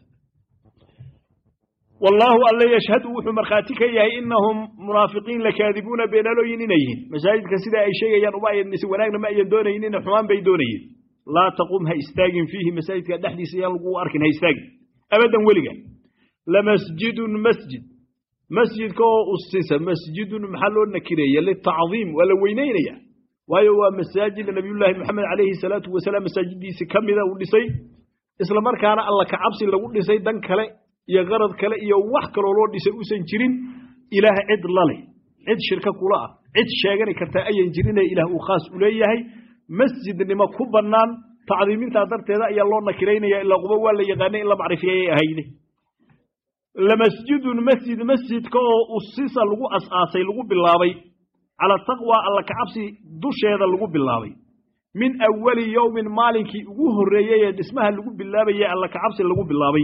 wallaahu alle yashhadu wuxuu markhaati ka yahay inahum munaafiqiin lakaadibuuna beenaalooyin inay yihiin masaajidka sida ay sheegayaan uma ayan mise wanaagna ma ayan doonaynin xumaan bay doonayeen laa taqum ha istaagin fiihi masaajidka dhexdiisa yaan lagu arkin ha istaagin abadan weliga lamasjidun masjid masjidka oo usisa masjidun maxaa loo nakireeya litacdiim waa la weynaynaya waayo waa masaajid nabiyullaahi moxamed calayhi salaatu wasalaam masaajidiisi ka mida uu dhisay isla markaana alla ka cabsi lagu dhisay dan kale iyo qarad kale iyo wax kaloo loo dhisay uusan jirin ilaah cid laleh cid shirka kula ah cid sheegani kartaa ayan jirine ilaah uu khaas u leeyahay masjidnimo ku bannaan tacdiimintaa darteeda ayaa loo nakiraynaya ilaa quba waa la yaqaanay in la macrifiyayay ahayde lamasjidun masjid masjidka oo usisa lagu as-aasay lagu bilaabay cala taqwa alla kacabsi dusheeda lagu bilaabay min awali yowmin maalinkii ugu horreeyey ee dhismaha lagu bilaabayay alla kacabsi lagu bilaabay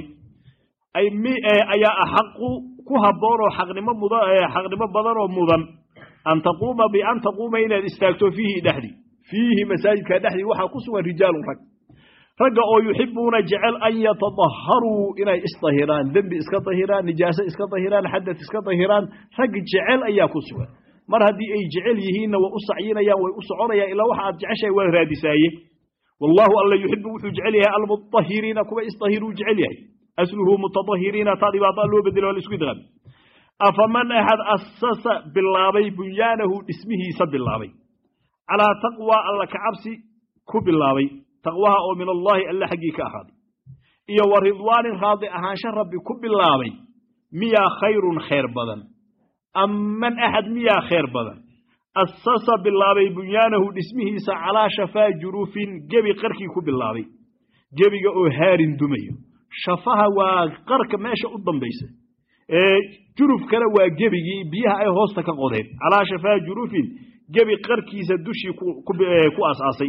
ayaa axaqu ku habboon oo xaqnimo muda xaqnimo badan oo mudan an taquuma bian taquuma inaad istaagto fiihi dhexdii fiihi masaajidka dhexdii waxaa ku sugan rijaalun rag ragga oo yuxibuuna jecel an yatadaharuu inay isdahiraan dembi iska dahiraan nijaaso iska dahiraan xadad iska dahiraan rag jecel ayaa ku sugan mar haddii ay jecel yihiinna way u sacyinayaan way u soconayaan ilaa waxa aad jeceshahay waa raadisaaye wallahu alla yuxibu wuxuu jecel yahay almutahiriina kuwa isdahiruu jecel yahay asluhu mutadahiriina taa dhibaataa loo bedelo waa la isku idqaami afaman axad asasa bilaabay bunyaanahu dhismihiisa bilaabay calaa taqwa alla kacabsi ku bilaabay taqwaha oo min allaahi alle xaggii ka ahaaday iyo wa ridwaanin raadi ahaansho rabbi ku bilaabay miyaa khayrun khayr badan amman axad miyaa khayr badan asasa bilaabay bunyaanahu dhismihiisa calaa shafaa jurufin gebi qarkii ku bilaabay gebiga oo haarin dumayo shafaha waa qarka meesha u dambaysa jurufkana waa gebigii biyaha ay hoosta ka qodeen calaa shafaa jurufin gebi qarkiisa dushii ku asaasay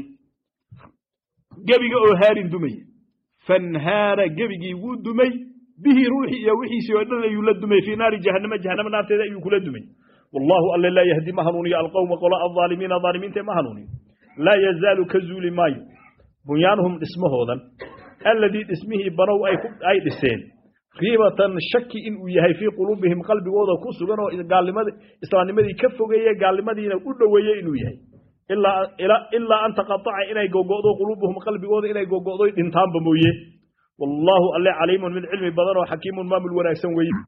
gebiga oo haarin dumaya fanhaara gebigii wuu dumay bihi ruuxii iyo wixiisii oo dhan ayuu la dumay fii naari jahannama jahannama naarteeda ayuu kula dumay wallahu alle laa yahdi ma hanuuniyo alqowma qola alaalimiina aalimiinta ma hanuuniyo laa yazaalu ka zuuli maayo bunyaanuhum dhismahoodan alladii dhismihii banow ay dhiseen riibatan shaki inuu yahay fii quluubihim qalbigooda ku sugan oo gaalnimad islaamnimadii ka fogeeye gaalnimadiina u dhoweeye inuu yahay ilaa an taqaaca inay gogo'do quluubuhum qalbigooda inay gogo'do dhintaanba mooye wallaahu alle caliimun mid cilmi badan oo xakiimun maamul wanaagsan weeye